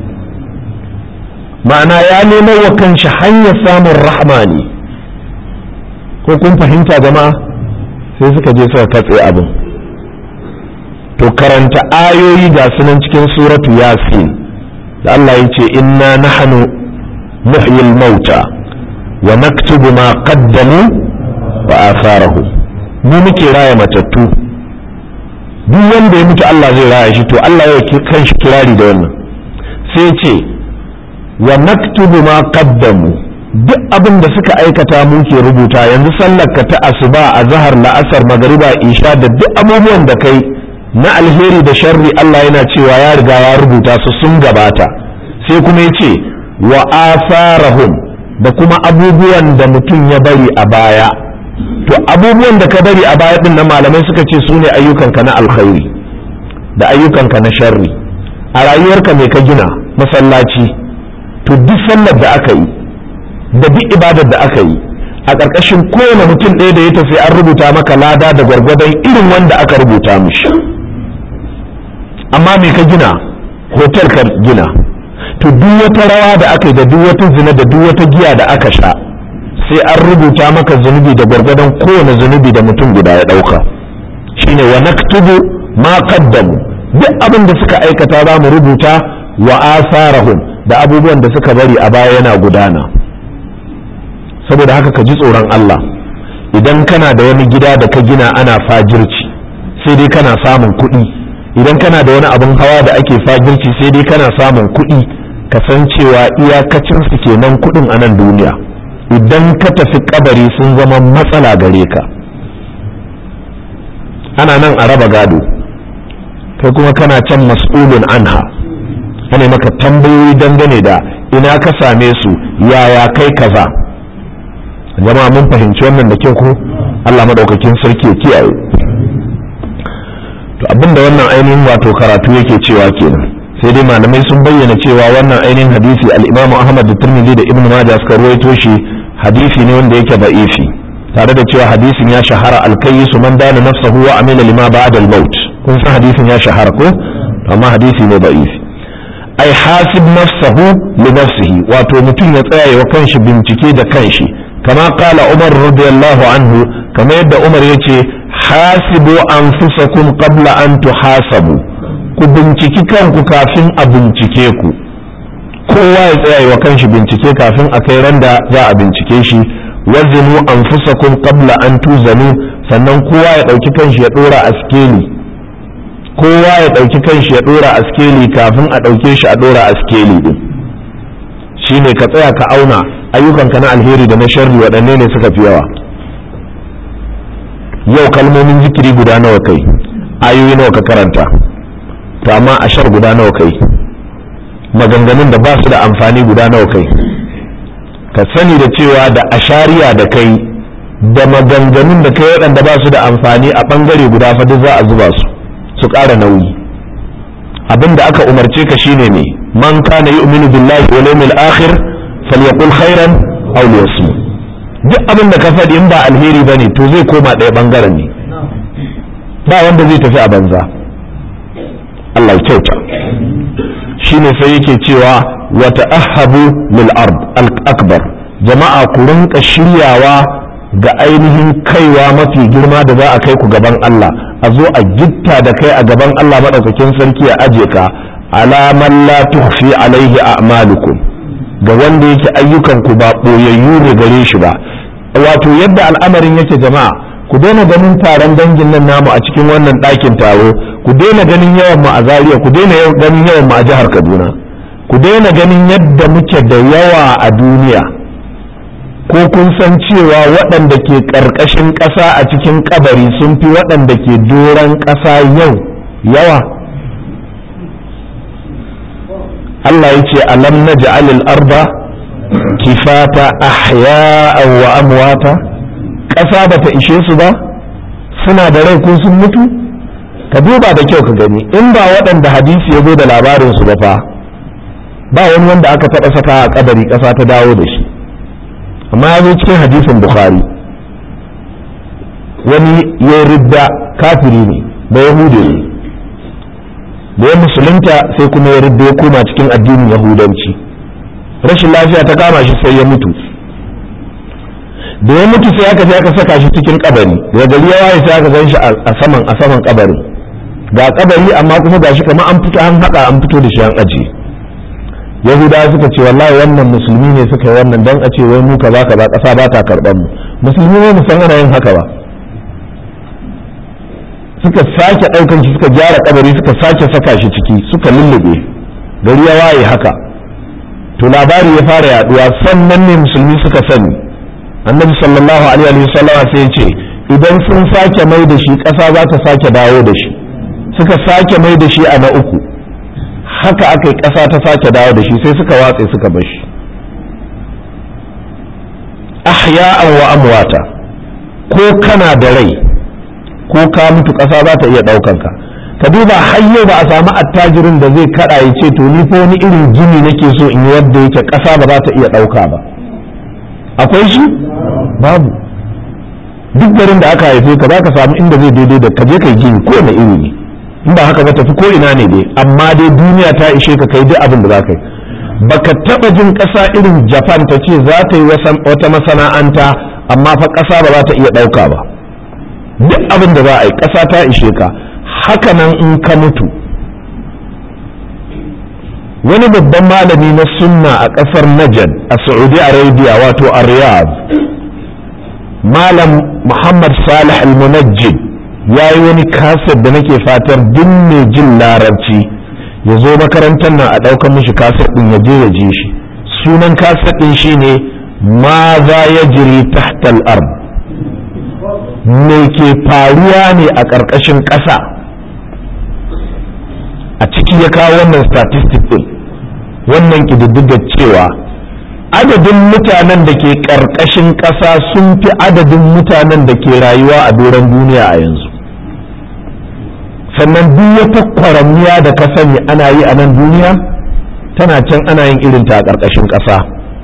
ma'ana ya nemo wa kanshi hanyar samun rahma ne ko kun fahimta jama'a sai suka je suka katse abin to karanta ayoyi ga sunan cikin suratu yasin da Allah ya ce inna nahnu nuhyil mauta wa naktubu ma qaddamu wa atharahu mu muke raya matattu duk wanda ya mutu Allah zai raya shi to Allah ya kan shi kirari da wannan sai ce wa naktubu ma qaddamu duk abin da suka aikata mu ke rubuta yanzu sallar ka ta asuba a zahar la'asar magariba isha da duk abubuwan da kai na alheri da sharri Allah yana cewa ya riga ya rubuta su sun gabata sai kuma ya ce wa asarahum da kuma abubuwan da mutum ya bari a baya to abubuwan da ka bari a baya din na malamai suka ce su ne ayyukanka na alkhairi da ayyukanka na sharri a rayuwarka mai ka gina masallaci to duk sallar da aka yi da duk ibadar da aka yi a ƙarƙashin kowane mutum ɗaya da ya tafi an rubuta maka lada da gwargwadon irin wanda aka rubuta mishi amma me ka gina hotel ka gina to duk wata rawa da aka yi da duk wata zina da duk wata giya da aka sha sai an rubuta maka zunubi da gwargwadon kowane zunubi da mutum guda ya ɗauka shine wa naktubu ma qaddamu duk abin da suka aikata za mu rubuta wa asarahum da abubuwan da suka bari a baya yana gudana saboda haka ka ji tsoron Allah idan kana da wani gida da ka gina ana fajirci sai dai kana samun kuɗi idan kana da wani abin hawa da ake fajirci sai dai kana samun kuɗi ka san cewa iyakacin su kenan kuɗin a nan duniya idan ka tafi kabari sun zama matsala gare ka ana nan a raba gado kai kuma kana can mas'ulun anha ana maka tambayoyi dangane da ina ka same su yaya kai kaza jama'a mun fahimci wannan da kyau ko Allah madaukakin sarki ya kiyaye to abinda wannan ainihin wato karatu yake cewa kenan sai dai malamai sun bayyana cewa wannan ainihin hadisi al-Imam Ahmad da Tirmidhi da Ibn Majah suka ruwaito shi hadisi ne wanda yake da'ifi tare da cewa hadisin ya shahara al-kayyisu man dana nafsahu wa amila lima ba'da al-maut kun san hadisin ya shahara ko amma hadisi ne da'ifi ai hasib nafsahu li nafsihi wato mutum ya tsaya wa kanshi bincike da kanshi kama kala umar radiyallahu anhu kama yadda umar ya ce hasibu anfusakum qabla an tuhasabu ku binciki kanku kafin a bincike ku kowa ya tsaya wa kanshi bincike kafin a kai randa za a bincike shi wazinu anfusakum qabla an tuzanu sannan kowa ya ɗauki kanshi ya ɗora a skeli kowa ya ɗauki kanshi ya ɗora a skeli kafin a ɗauke shi a ɗora a skeli din shine ka tsaya ka auna ayyukanka na alheri da na sharri waɗanne ne suka fi yawa yau kalmomin zikiri guda nawa kai ayoyi nawa ka karanta to amma ashar guda nawa kai maganganun da ba su da amfani guda nawa kai ka sani da cewa da ashariya da kai da maganganun da kai waɗanda ba su da amfani a ɓangare guda fa duk za a zuba su su ƙara nauyi abin da aka umarce ka shine ne man kana yu'minu billahi wal yawmil akhir falyaqul khairan aw liyasmut duk abin da ka faɗi in ba alheri bane to zai koma ɗaya bangaren ne ba wanda zai tafi a banza Allah ya kyauta shine sai yake cewa wa ta'ahhabu lil ard al akbar jama'a ku rinka shiryawa ga ainihin kaiwa mafi girma da za a kai ku gaban Allah a zo a gitta da kai a gaban Allah madaukakin sarki ya aje ka alaman la tukhfi alaihi a'malukum ga wanda yake ayyukan ku ba boyayyu ne gare shi ba wato yadda al'amarin yake jama'a ku daina ganin taron dangin nan namu a cikin wannan ɗakin taro ku daina ganin yawan mu a Zaria ku daina ganin yawan mu a jihar Kaduna ku daina ganin yadda muke da yawa a duniya ko kun san cewa waɗanda ke ƙarƙashin ƙasa a cikin kabari sun fi waɗanda ke doron ƙasa yau yawa Allah ya ce alam na ja'alil arba kifata ahya'an wa amwata ƙasa ba ta ishe su ba suna da rai ko sun mutu ka duba da kyau ka gani in ba waɗanda hadisi ya zo da labarin su ba fa ba wani wanda aka taɓa saka a kabari ƙasa ta dawo da shi amma ya zo cikin hadisin bukhari wani ya ridda kafiri ne da yahudi ne da ya musulunta sai kuma ya ridda ya koma cikin addinin yahudanci rashin lafiya ta kama shi sai ya mutu da ya mutu sai aka je aka saka shi cikin kabari da gari ya waye sai aka gan shi a saman a saman kabarin ga kabari amma kuma gashi kamar an fito an haɗa an fito da shi an ajiye yahudawa suka ce wallahi wannan musulmi ne suka yi wannan don a ce wai mu kaza kaza ƙasa ba ta karɓar mu musulmi ne musan ana yin haka ba suka sake ɗaukan shi suka gyara kabari suka sake saka shi ciki suka lullube gari ya waye haka to labari ya fara yaduwa sannan ne musulmi suka sani annabi sallallahu alaihi wa sallama sai ya ce idan sun sake mai da shi ƙasa za ta sake dawo da shi suka sake mai da shi a na uku haka aka yi ƙasa ta sake dawo da shi sai suka watse suka bar shi ahya'an wa amwata ko kana da rai ko ka mutu ƙasa za ta iya ɗaukan ka ka duba har yau ba a samu attajirin da zai kaɗa ya ce to ni fa wani irin gini nake so in yi yadda yake ƙasa ba za ta iya ɗauka ba akwai shi babu duk garin da aka haife ka za ka samu inda zai daidai da ka je kai gini ko na iri ne in ba haka ba tafi ko ina ne dai amma dai duniya ta ishe ka kai duk abin da za ka yi baka taba jin ƙasa irin japan ta ce za ta yi wata masana'anta amma fa ƙasa ba za ta iya ɗauka ba duk abin da za a yi ƙasa ta ishe ka haka nan in ka mutu wani babban malami na sunna a ƙasar najd a saudi arabia wato a riyadh malam muhammad salih al-munajjid ya yi wani kaset da nake fatar duk mai jin larabci ya zo makarantar nan a ɗaukar mishi kaset ɗin ya je ya je shi sunan kaset ɗin shine ma za ya jiri tahtal ard me ke faruwa ne a ƙarƙashin ƙasa a ciki ya kawo wannan statistic ɗin wannan ƙididdigar cewa adadin mutanen da ke ƙarƙashin ƙasa sun fi adadin mutanen da ke rayuwa a doron duniya a yanzu sannan duk wata kwaramiya da ka sani ana yi a nan duniya tana can ana yin irinta a ƙarƙashin ƙasa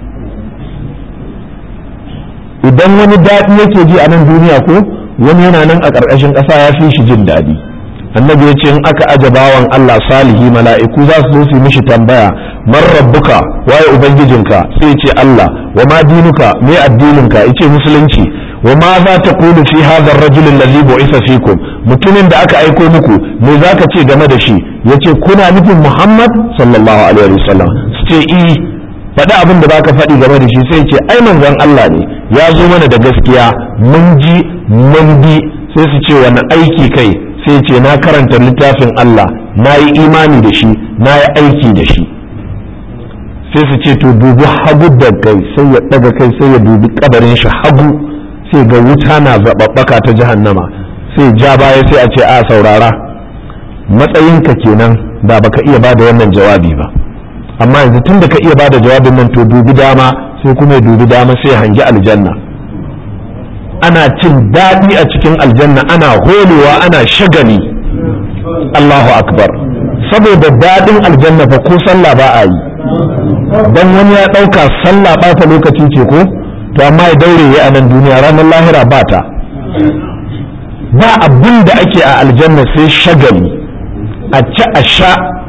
idan wani daɗi yake ji a nan duniya ko wani yana nan a ƙarƙashin ƙasa ya fi shi jin daɗi annabi ya ce in aka aje bawan Allah salihi mala'iku za su zo su mishi tambaya man rabbuka waye ubangijinka sai ya ce Allah wa ma dinuka me addininka yace musulunci wa ma za ta kulu fi hadha ar-rajul alladhi bu'itha fikum mutumin da aka aiko muku me zaka ce game da shi yace kuna nufin Muhammad sallallahu alaihi wasallam su ce i faɗi abin da baka faɗi game da shi sai ce ai manzon Allah ne ya zo mana da gaskiya mun ji mun bi sai su ce wani aiki kai sai ce na karanta littafin Allah na yi imani da shi na yi aiki da shi sai su ce to dubi hagu da kai sai ya ɗaga kai sai ya dubi kabarin shi hagu sai ga wuta na zaɓaɓɓaka ta jahannama sai ja baya sai a ce a saurara matsayinka kenan da baka iya ba da wannan jawabi ba amma yanzu tun da ka iya ba da jawabin nan to dubi dama sai kuma ya dubi dama sai ya hangi aljanna ana cin daɗi a cikin aljanna ana holewa ana shagali Allahu akbar saboda daɗin aljanna fa ko sallah ba a yi dan wani ya ɗauka sallah ɓata lokaci ce ko to amma ya daure ya a nan duniya ranar lahira ba ta ba abin da ake a aljanna sai shagali a ci a sha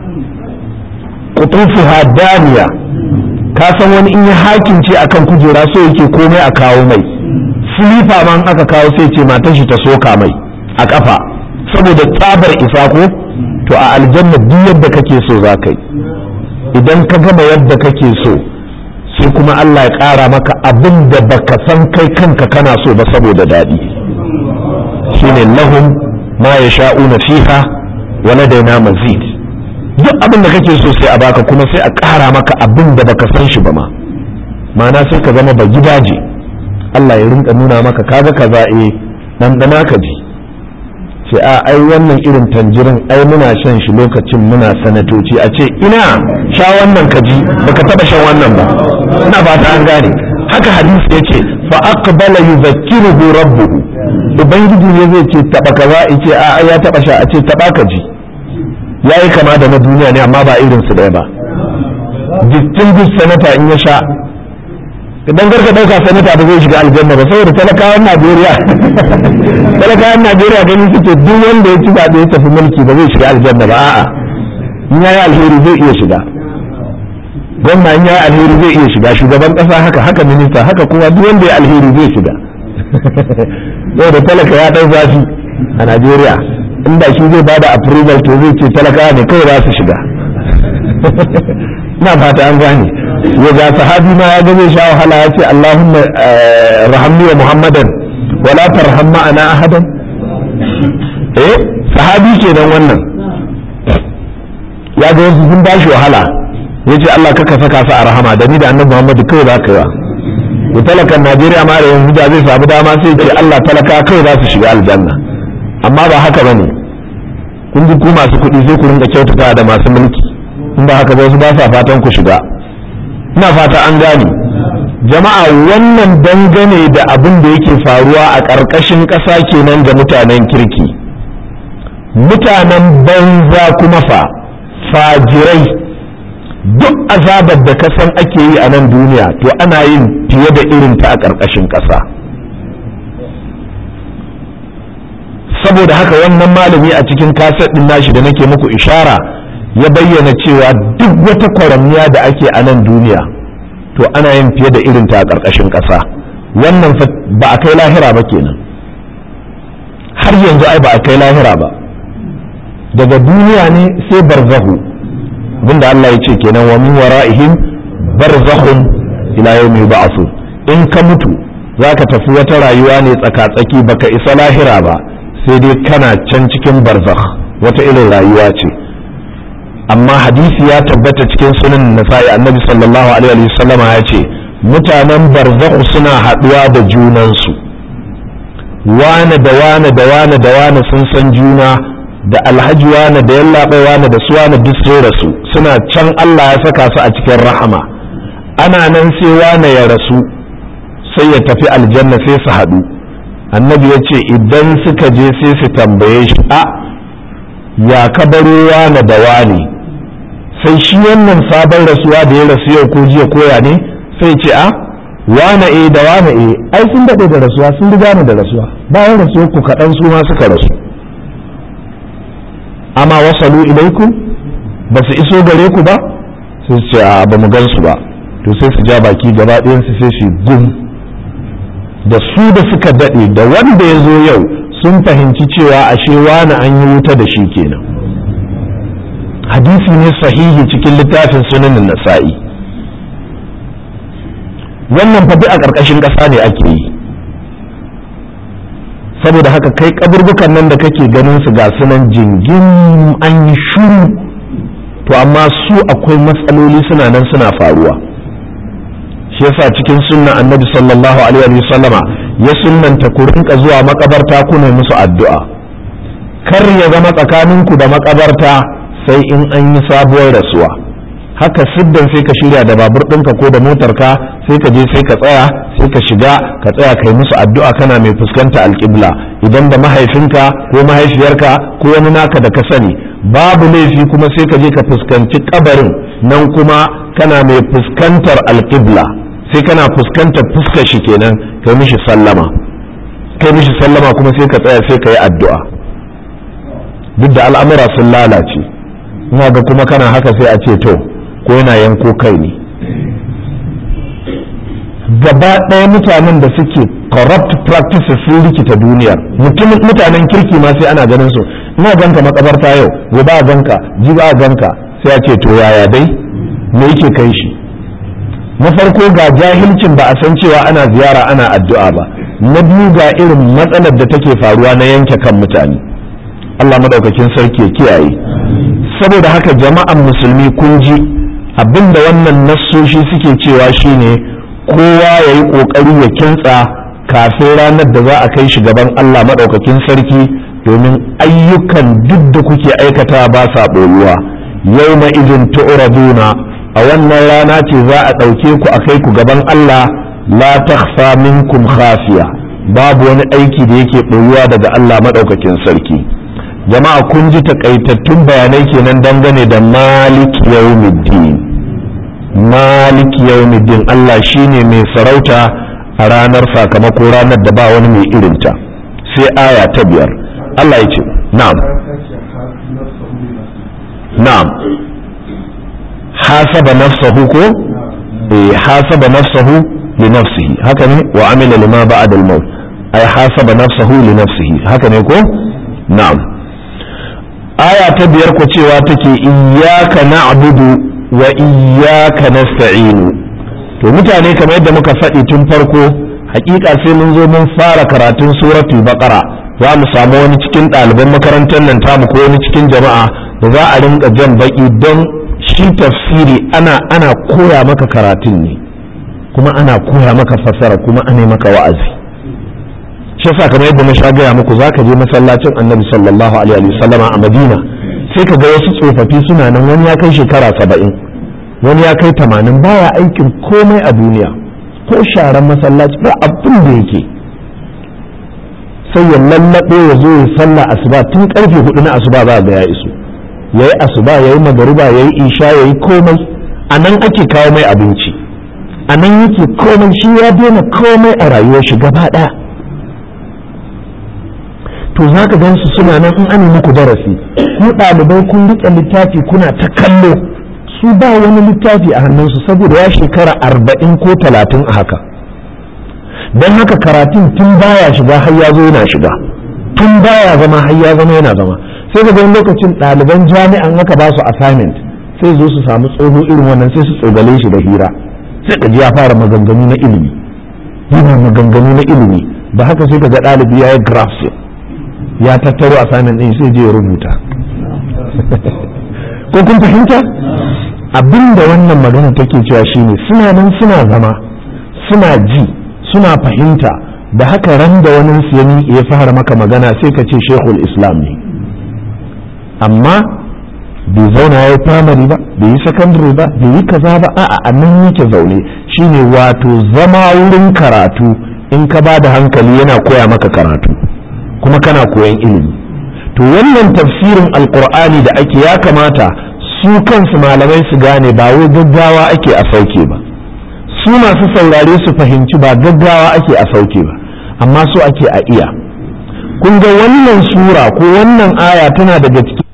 kutufuha daniya ka san wani in ya hakince akan kujera so yake komai a kawo mai silifa ma aka kawo sai ce matan shi ta soka mai a kafa saboda tsabar isa ko to a aljanna duk yadda kake so za ka yi idan ka gama yadda kake so sai kuma Allah ya ƙara maka abin da baka san kai kanka kana so ba saboda daɗi shine lahum ma yasha'una fiha wa ladaina mazid duk abin da kake so sai a baka kuma sai a ƙara maka abin da baka san shi ba ma ma'ana sai ka zama ba gidaje Allah ya rinka nuna maka kaga kaza eh dan dana ka ji sai a ai wannan irin tanjirin ai muna shan shi lokacin muna sanatoci a ce ina sha wannan ka ji baka taba shan wannan ba ina fata an gane haka hadisi yace fa aqbala yuzakkiruhu rabbuhu ubangiji ne zai ce taba kaza yace a ya taba sha a ce taba ka ji yayi kama da na duniya ne amma ba irin su ɗaya ba distinguished senator in ya sha idan garka ɗauka sanata ba zai shiga aljanna ba saboda talakawan najeriya talakawan najeriya ganin suke duk wanda ya ci zaɓe ya tafi mulki ba zai shiga aljanna ba a'a in yayi alheri zai iya shiga gwamna in yayi alheri zai iya shiga shugaban ƙasa haka haka minista haka kuma duk wanda ya alheri zai shiga saboda talaka ya ɗau zafi a najeriya inda shi zai bada approval to zai ce talakawa ne kawai za su shiga na fata an gane ya ga sahabi ma ya gabe sha wahala ya ce Allahumma rahamni wa Muhammadan wala tarham ma'ana ahadan eh sahabi kenan wannan ya ga wasu sun bashi wahala ya ce Allah kaka saka su a rahama da ni da annabi Muhammadu kawai za ka yi wa talakan Najeriya ma da yanzu da zai samu dama sai ce Allah talaka kawai za su shiga aljanna amma ba haka bane kun ji ku masu kuɗi sai ku rinka kyautata da masu mulki in ba haka ba wasu ba sa fatan ku shiga ina fata an gane jama'a wannan dangane da abin da yake faruwa a ƙarƙashin ƙasa kenan ga mutanen kirki mutanen banza kuma fa fajirai duk azabar da kasan ake yi a nan duniya to ana yin fiye da irin ta a ƙarƙashin ƙasa saboda haka wannan malami a cikin kaset ɗin nashi da nake muku ishara ya bayyana cewa duk wata kwaramniya da ake a nan duniya to ana yin fiye da irin ta a ƙarƙashin ƙasa wannan ba a kai lahira ba kenan har yanzu ai ba a kai lahira ba daga duniya ne sai barzahu abinda Allah ya ce kenan wa min wara'ihim barzakhun ila yawmi yub'athu in ka mutu zaka tafi wata rayuwa ne tsaka-tsaki baka isa lahira ba sai dai kana can cikin barzakh wata irin rayuwa ce amma hadisi ya tabbata cikin sunan nasa'i annabi sallallahu alaihi wasallam ya ce mutanen barzakh suna haduwa da junansu wane da wane da wane da wane sun san juna da alhaji wane da yallaɓai wane da su wane duk sun rasu suna can Allah ya saka su a cikin rahama ana nan sai wane ya rasu sai ya tafi aljanna sai su haɗu annabi ya ce idan suka je sai su tambaye shi a ya kabaro wane da wane sai shi wannan sabon rasuwa da ya rasu yau ko jiya koya ne sai ce a wane e da wane e ai sun daɗe da rasuwa sun riga da rasuwa bayan rasuwa ku kaɗan su ma suka rasu amma wasalu ilaikum ba su iso gare ku ba sai su ce a ba mu gan su ba to sai su ja baki gaba ɗayan su sai su gum da su da suka daɗe da wanda ya zo yau sun fahimci cewa ashe wani an yi wuta da shi kenan hadisi ne sahihi cikin littafin sunanin nasa'i wannan fa a ƙarƙashin ƙasa ne ake yi saboda haka kai kaburbukan nan da kake ganin su ga sunan jingin an yi shuru to amma su akwai matsaloli suna nan suna faruwa shi yasa cikin sunna annabi sallallahu alaihi wasallama ya sunnanta ku rinka zuwa makabarta ku ne musu addu'a kar ya zama tsakaninku da makabarta sai in an yi sabuwar rasuwa haka siddan sai ka shirya da babur ɗinka ko da motarka sai ka je sai ka tsaya sai ka shiga ka tsaya kai musu addu'a kana mai fuskanta alƙibla idan da mahaifinka ko mahaifiyarka ko wani naka da ka sani babu laifi kuma sai ka je ka fuskanci kabarin nan kuma kana mai fuskantar alƙibla sai kana fuskantar fuskar shi kenan kai mishi sallama kai mishi sallama kuma sai ka tsaya sai ka yi addu'a duk da al'amura sun lalace ina ga kuma kana haka sai a ce to ko yana yanko kai ne gaba ɗaya mutanen da suke corrupt practices sun rikita duniyar mutanen kirki ma sai ana ganin su ina ganka makabarta yau gobe a ganka jiba a ganka sai a ce to yaya dai me yake kai shi na farko ga jahilcin ba a san cewa ana ziyara ana addu'a ba na biyu ga irin matsalar da take faruwa na yanke kan mutane Allah madaukakin sarki ya kiyaye saboda haka jama'an musulmi kun ji abinda wannan nassoshi suke cewa shine kowa ya yi ƙoƙari ya kintsa kafin ranar da za a kai shi gaban Allah maɗaukakin sarki domin ayyukan duk da kuke aikata ba sa ɓoyuwa yau na izin tu'raduna a wannan rana ce za a ɗauke ku a kai ku gaban Allah la takhfa minkum khafiya babu wani aiki da yake ɓoyuwa daga Allah maɗaukakin sarki jama'a kun ji takaitattun bayanai kenan dangane da malik yawmiddin malik yawmiddin Allah shine mai sarauta a ranar sakamako ranar da ba wani mai irinta sai aya ta biyar Allah ya ce na'am na'am hasaba nafsahu ko eh hasaba nafsahu li nafsihi haka ne wa amila lima ba'da al-maut ay hasaba nafsahu li nafsihi haka ne ko na'am aya ta biyar ku cewa take iyyaka na'budu wa iyyaka nasta'inu to mutane kamar yadda muka faɗi tun farko hakika sai mun zo mun fara karatun suratul baqara za mu samu wani cikin ɗaliban makarantar nan tamu ko wani cikin jama'a da za a rinka jan baki don shi tafsiri ana ana koya maka karatun ne kuma ana koya maka fassara kuma ana maka wa'azi shi yasa kamar yadda na sha gaya muku zaka je masallacin annabi sallallahu alaihi wasallama a madina sai ka ga wasu tsofaffi suna nan wani ya kai shekara saba'in wani ya kai tamanin baya aikin komai a duniya ko sharan masallaci ba abin da yake sai ya lallaɓe ya zo ya sallah asuba tun karfe hudu na asuba za ga ya iso yayi asuba yayi magariba yayi isha yayi komai a nan ake kawo mai abinci a nan yake komai shi ya daina komai a rayuwar shi gaba ɗaya to za ka gan su suna nan in ana muku darasi ku ɗalibai kun riƙe littafi kuna ta kallo su ba wani littafi a hannunsu saboda ya shekara arba'in ko talatin a haka don haka karatun tun baya shiga har ya zo yana shiga tun baya zama har ya zama yana zama sai ga wani lokacin ɗaliban jami'an aka ba su assignment sai zo su samu tsoho irin wannan sai su tsogale shi da hira sai ka ji ya fara maganganu na ilimi yana maganganu na ilimi da haka sai ka ga ɗalibi ya yi graphs ya tattaro assignment ɗin sai je ya rubuta ko kun fahimta abinda wannan magana take cewa shine suna nan suna zama suna ji suna fahimta da haka ran da wani siyani ya fara maka magana sai ka ce shekul islam ne amma bai zauna ya yi primary ba bai yi secondary ba bai yi kaza ba a'a a nan yake zaune shine wato zama wurin karatu in ka ba da hankali yana koya maka karatu kuma kana koyan ilimi to wannan tafsirin alkur'ani da ake ya kamata su kansu malamai su gane ba wai gaggawa ake a sauke ba su masu saurare su fahimci ba gaggawa ake a sauke ba amma su ake a iya kun ga wannan sura ko wannan aya tana daga cikin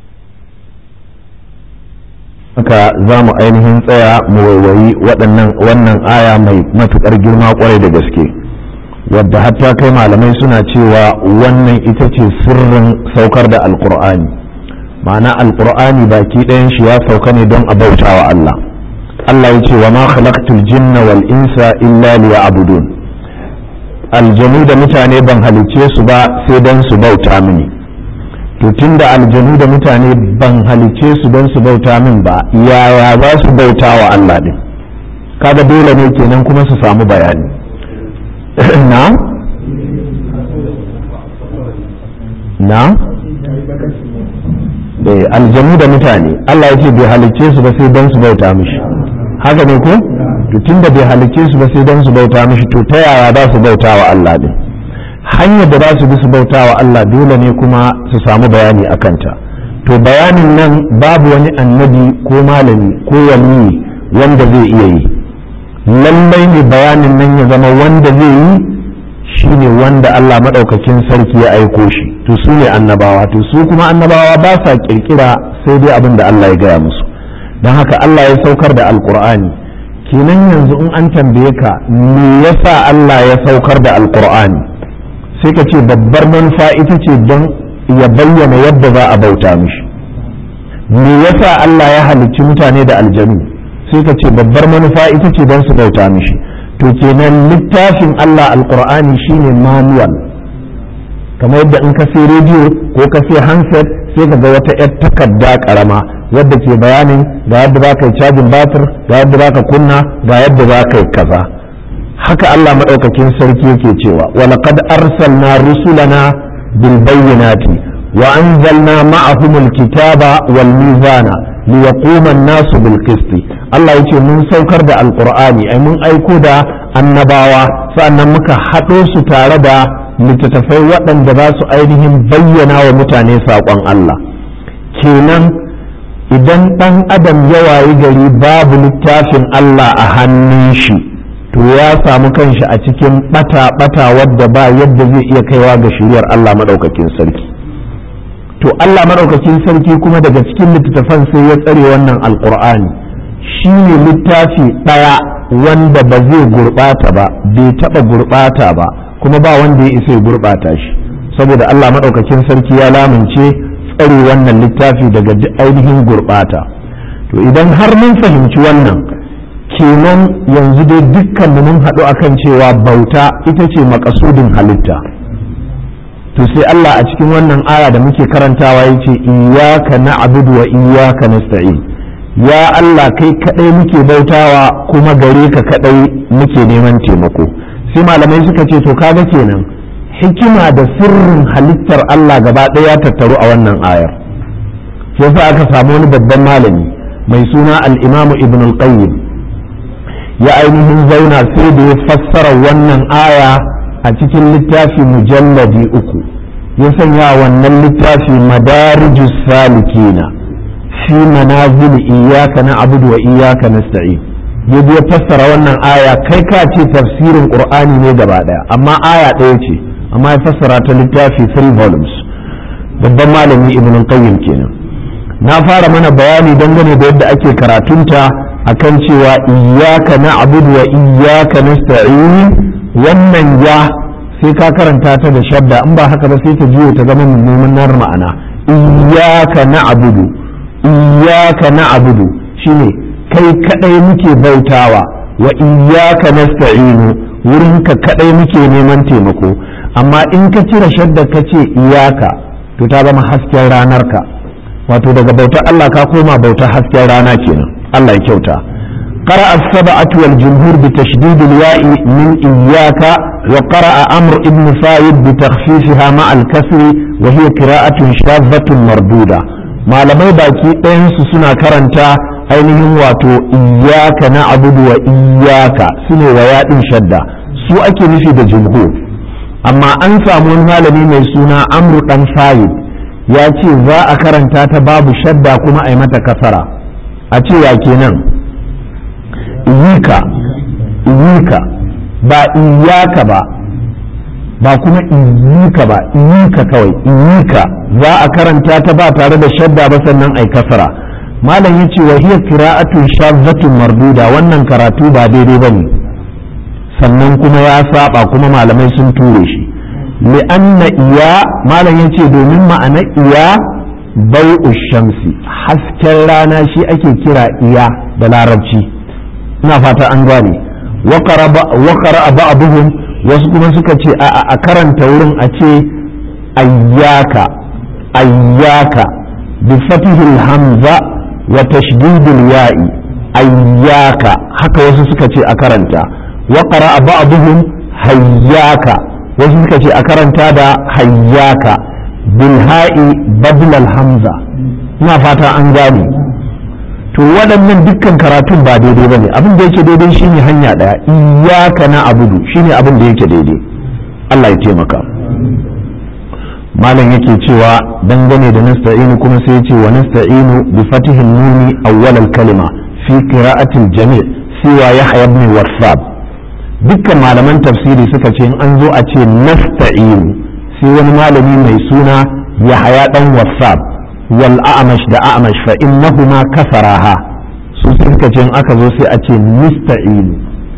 haka za mu ainihin tsaya mu waiwayi waɗannan wannan aya mai matuƙar girma ƙwarai da gaske wadda hatta kai malamai suna cewa wannan ita ce sirrin saukar da alkur'ani ma'ana alkur'ani baki ɗayan shi ya sauka ne don a bauta wa Allah Allah ya ce wa ma khalaqtul jinna wal insa illa liya'budun aljanu da mutane ban halicce su ba sai don su bauta mini to tunda aljanu da mutane ban halicce su don su bauta min ba yaya za su bauta wa Allah din kaga dole ne kenan kuma su samu bayani na na eh aljanu da mutane Allah ya ce bai halicce su ba sai don su bauta mishi haka ne ko to tunda bai halicce su ba sai don su bauta mishi to ta yaya za su bauta wa Allah din hanyar da za su bi su bauta wa Allah dole ne kuma su samu bayani a kanta to bayanin nan babu wani annabi ko malami ko waliyi wanda zai iya yi lallai ne bayanin nan ya zama wanda zai yi shine wanda Allah maɗaukakin sarki ya aiko shi to su ne annabawa to su kuma annabawa ba sa kirkira sai dai abin da Allah ya gaya musu don haka Allah ya saukar da alkur'ani kenan yanzu in an tambaye ka me yasa Allah ya saukar da alkur'ani sai ka ce babbar manufa ita ce don ya bayyana yadda za a bauta mishi me yasa Allah ya halicci mutane da aljanu sai ka ce babbar manufa ita ce don su bauta mishi to kenan littafin Allah alkur'ani shine manual kamar yadda in ka sai rediyo ko ka sai handset sai ka ga wata 'yar takarda karama wadda ke bayanin ga yadda za ka yi cajin batir ga yadda za ka kunna ga yadda za ka yi kaza haka Allah maɗaukakin sarki yake cewa walaqad arsalna rusulana bil bayyinati wa anzalna ma'ahum al kitaba wal mizana liyaquma an-nasu bil qisti Allah yace mun saukar da alqur'ani ai mun aiko da annabawa sannan muka haɗo su tare da littattafai waɗanda za su ainihin bayyana wa mutane saƙon Allah kenan idan ɗan adam ya wayi gari babu littafin Allah a hannun shi to ya samu kanshi a cikin bata-bata wadda ba yadda zai iya kaiwa ga shiriyar Allah maɗaukakin sarki to Allah maɗaukakin sarki kuma daga cikin littattafan sai ya tsare wannan alkur'ani shi ne littafi ɗaya wanda ba zai gurɓata ba bai taɓa gurɓata ba kuma ba wanda ya isa ya gurɓata shi saboda Allah maɗaukakin sarki ya lamince tsare wannan littafi daga ainihin gurɓata to idan har mun fahimci wannan kenan yanzu dai dukkan mun haɗu akan cewa bauta ita ce makasudin halitta to sai Allah a cikin wannan aya da muke karantawa yace iyyaka na'budu wa iyyaka nasta'in ya Allah kai kadai muke bautawa kuma gare ka kadai muke neman taimako sai malamai suka ce to kaga kenan hikima da sirrin halittar Allah gaba ɗaya ya tattaru a wannan ayar sai sa aka samu wani babban malami mai suna al-Imam Ibn al-Qayyim ya ainihin zauna sai da ya fassara wannan aya a cikin littafi mujalladi uku ya sanya wannan littafi madarijus salikina fi manazil iyyaka na'budu wa iyyaka nasta'in ya ya fassara wannan aya kai ka ce tafsirin qur'ani ne gaba daya amma aya ɗaya ce amma ya fassara ta littafi three volumes babban malami ibn qayyim kenan na fara mana bayani dangane da yadda ake karatunta akan cewa iyyaka na'budu wa iyyaka nasta'in wannan ya sai ka karanta ta da shadda in ba haka ba sai ta juyo ta zama mummunar ma'ana iyyaka na'budu iyyaka na'budu shine kai kadai muke bautawa wa iyyaka nasta'inu wurin ka kadai muke neman taimako amma in ka cire shadda ka ce iyaka to ta zama hasken ranar ka wato daga bautar Allah ka koma bautar hasken rana kenan Allah ya kyauta قرأ السبعة والجمهور بتشديد الياء من إياك وقرأ أمر ابن فايد بتخفيفها مع الكسر وهي قراءة شاذة مردودة ما لم باكي أنس سنة كرنتا ainihin wato iyaka na abudu wa iyaka su ne wa yaɗin shadda su ake nufi da jumhur amma an samu wani malami mai suna amru dan fayid ya ce za a karanta ta babu shadda kuma a yi mata kasara a ce ya kenan iyika iyika ba iyaka ba ba kuma iyika ba iyika kawai iyika za a karanta ta ba tare da shadda ba sannan ai kasara malam ya ce wa hiya qira'atun shazzatun marduda wannan karatu ba daidai bane sannan kuma ya saba kuma malamai sun ture shi li'anna iya malam ya ce domin ma'ana iya bai'u shamsi hasken rana shi ake kira iya da larabci ina fata an gane wakara ba'abuhum wasu kuma suka ce a karanta wurin a ce ayyaka ayyaka bi fatihil hamza wa tashdidil ya'i ayyaka haka wasu suka ce a karanta wakara ba'abuhum hayyaka wasu suka ce a karanta da hayyaka bil ha'i badlal hamza ina fata an gane to waɗannan dukkan karatun ba daidai ba ne abin da yake daidai shine hanya ɗaya iyaka na abudu shine abin da yake daidai Allah ya taimaka malam yake cewa dangane da nasta'inu kuma sai ya ce wa nasta'inu bi fatihin nuni awwal kalima fi qira'atil jami' siwa yahya ibn wasab dukkan malaman tafsiri suka ce in an zo a ce nasta'inu sai wani malami mai suna yahya dan wasab wal a'mash da a'mash fa innahuma kasaraha su suka ce in aka zo sai a ce nasta'inu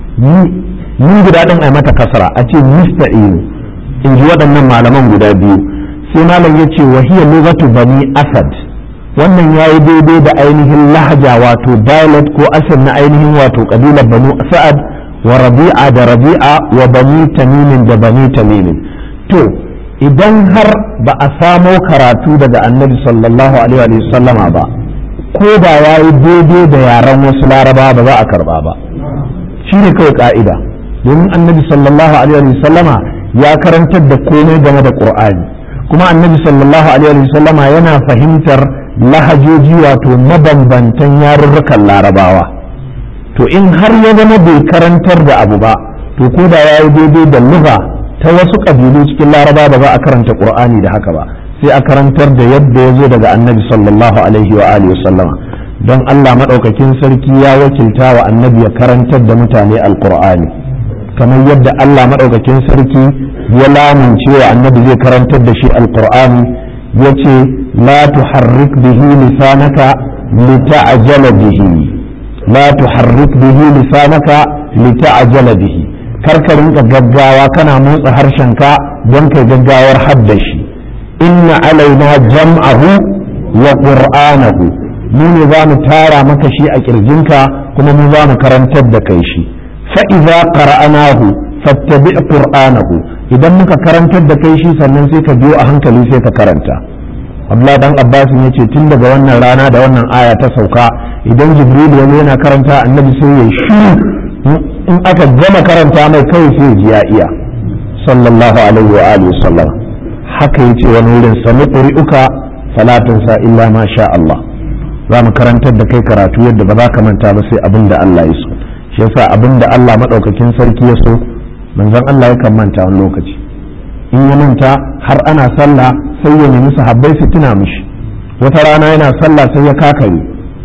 ni guda din ai mata kasara a ce nasta'inu in ji waɗannan malaman guda biyu sai malam ya ce wahiyar lugatu bani asad wannan ya yi daidai da ainihin lahaja wato dialect ko asal na ainihin wato kabilar banu sa'ad wa rabi'a da rabi'a wa bani tamimin da bani tamimin to idan har ba a samo karatu daga annabi sallallahu alaihi wa sallama ba ko da ya yi daidai da yaren wasu laraba ba za a karba ba shi ne kawai ka'ida domin annabi sallallahu alaihi wa sallama ya karantar da komai game da qur'ani kuma annabi sallallahu alaihi wa sallama yana fahimtar lahajoji wato mabambantan yarurrukan larabawa to in har ya zama bai karantar da abu ba to ko da ya yi daidai da lugha ta wasu ƙabilu cikin laraba ba za a karanta qur'ani da haka ba sai a karantar da yadda ya zo daga annabi sallallahu alaihi wa alihi sallama don Allah maɗaukakin sarki ya wakilta wa annabi ya karantar da mutane alqur'ani kamar yadda Allah maɗaukakin sarki ya lamunce wa annabi zai karantar da shi alqur'ani yace la tuharrik bihi lisanaka lita'jala bihi la tuharrik bihi lisanaka lita'jala bihi karka rinka gaggawa kana motsa harshenka don kai gaggawar haddashi inna alaina jam'ahu wa qur'anahu mu ne za mu tara maka shi a kirjinka kuma mu za mu karantar da kai shi fa idza qara'nahu fattabi' qur'anahu idan muka karantar da kai shi sannan sai ka biyo a hankali sai ka karanta Abdullah dan Abbas ya ce tun daga wannan rana da wannan aya ta sauka idan Jibril ya yana karanta annabi sai ya shiru in aka gama karanta mai kai sai ji ya iya sallallahu alaihi wa alihi sallam haka yace wani wurin sami qur'uka fala tansa illa ma sha Allah za mu karantar da kai karatu yadda ba za ka manta ba sai abin da Allah ya so shi yasa abin da Allah madaukakin sarki ya so manzon Allah yakan manta wani lokaci in ya manta har ana sallah sai ya nemi sahabbai su tuna mishi wata rana yana sallah sai ya kakare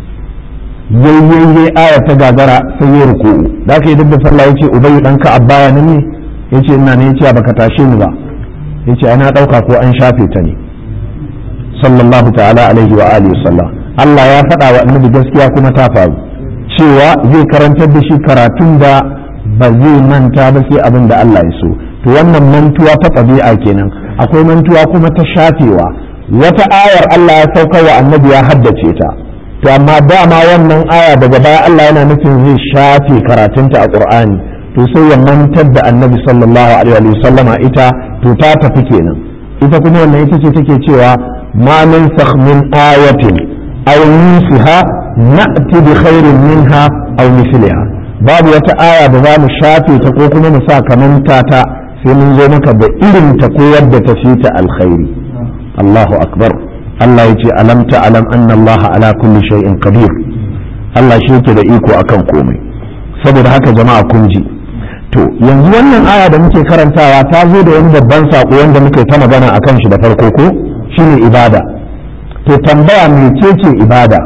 yayyayye aya ta gagara sai ya ruku'u da aka yi duk da sallah yace ubay dan ka abbaya nan ne yace ina ne yace baka tashe ni ba yace ana dauka ko an shafe ta ne sallallahu ta'ala alaihi wa alihi sallam Allah ya faɗa wa annabi gaskiya kuma ta faru cewa zai karantar da shi karatun da ba zai manta ba sai abin da Allah ya so to wannan mantuwa ta ɗabi'a kenan akwai mantuwa kuma ta shafewa wata ayar Allah ya saukar wa annabi ya haddace ta to amma dama wannan aya daga baya Allah yana nufin zai shafe karatunta a Qur'ani to sai ya mantar da annabi sallallahu alaihi wa sallama ita to ta tafi kenan ita kuma wannan ita ce take cewa ma min min ayatin aw nusiha na'ti bi khairin minha aw misliha babu wata aya da za mu shafe ta ko kuma mu sa kamanta ta sai mun zo maka da irin ta ko yadda ta fi ta alkhairi Allahu akbar Allah ya ce alam ta alam anna Allah ala kulli shay'in qadir Allah shi yake da iko akan komai saboda haka jama'a kun ji to yanzu wannan aya da muke karantawa ta zo da wani babban sako wanda muke ta magana akan shi da farko ko shine ibada to tambaya mecece ibada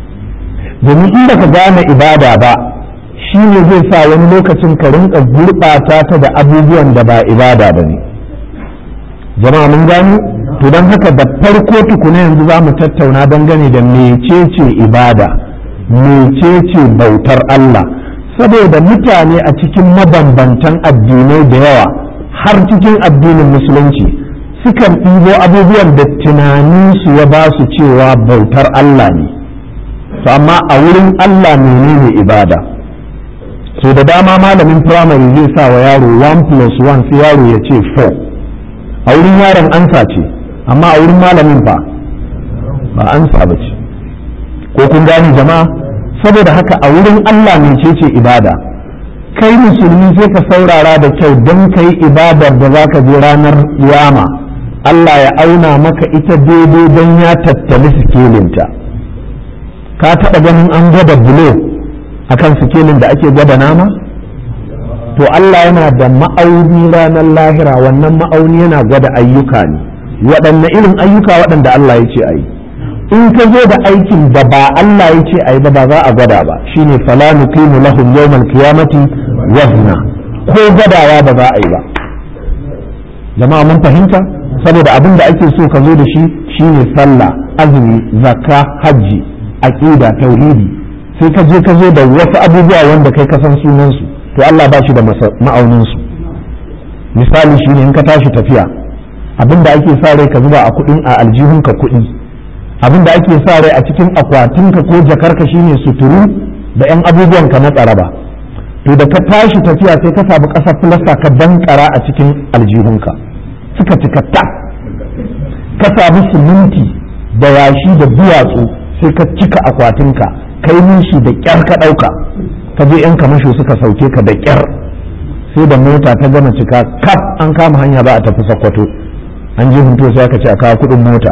domin in baka gane ibada ba shi ne zai sa wani lokacin ka rinka gurɓata ta da abubuwan da ba ibada ba ne jama'a mun gani to don haka da farko tukuna yanzu za mu tattauna dangane da mecece ibada mecece bautar Allah saboda mutane a cikin mabambantan addinai da yawa har cikin addinin musulunci sukan ɗibo abubuwan da tunaninsu ya ba su cewa bautar Allah ne to amma a wurin Allah menene ibada so da dama malamin firamare zai sa wa yaro 1 plus 1 sai yaro ya ce 4 a wurin yaron ansa ce amma a wurin malamin ba ba ansa ba ce ko kun gane jama'a saboda haka a wurin Allah mece ce ibada kai musulmi sai ka saurara da kyau don kai ibadar da za ka je ranar yama Allah ya auna maka ita daidai don ya tattali sikelinta ka taɓa ganin an gwada bulo akan sikelin da ake gwada nama to Allah yana da ma'auni ranar lahira wannan ma'auni yana gwada ayyuka ne waɗanne irin ayyuka waɗanda Allah ya ce a yi in ka zo da aikin da ba Allah ya ce a yi ba ba za a gwada ba shine fala nuqimu lahum yawmal qiyamati wazna ko gwadawa ba za a yi ba jama'a mun fahimta saboda abin da ake so ka zo da shi shine sallah azumi zakka hajji aqida tauhidi sai ka je ka zo da wasu abubuwa wanda kai ka san sunan su to Allah ba shi da ma'aunin su misali shine in ka tashi tafiya abin da ake sa rai ka zuba a kudin a aljihunka kuɗi abin da ake sa rai a cikin akwatinka ko jakarka shine suturu da yan abubuwan ka na tsaraba to da ka tashi tafiya sai ka samu ƙasar filasta ka dankara a cikin aljihunka suka cika ta ka samu siminti da yashi da duwatsu sai ka cika akwatinka kai nishi da kyar ka ɗauka ka je yan kamasho suka sauke ka da kyar sai da mota ta gama cika kaf an kama hanya ba a tafi sakwato an je hunto sai aka ce a kawo kuɗin mota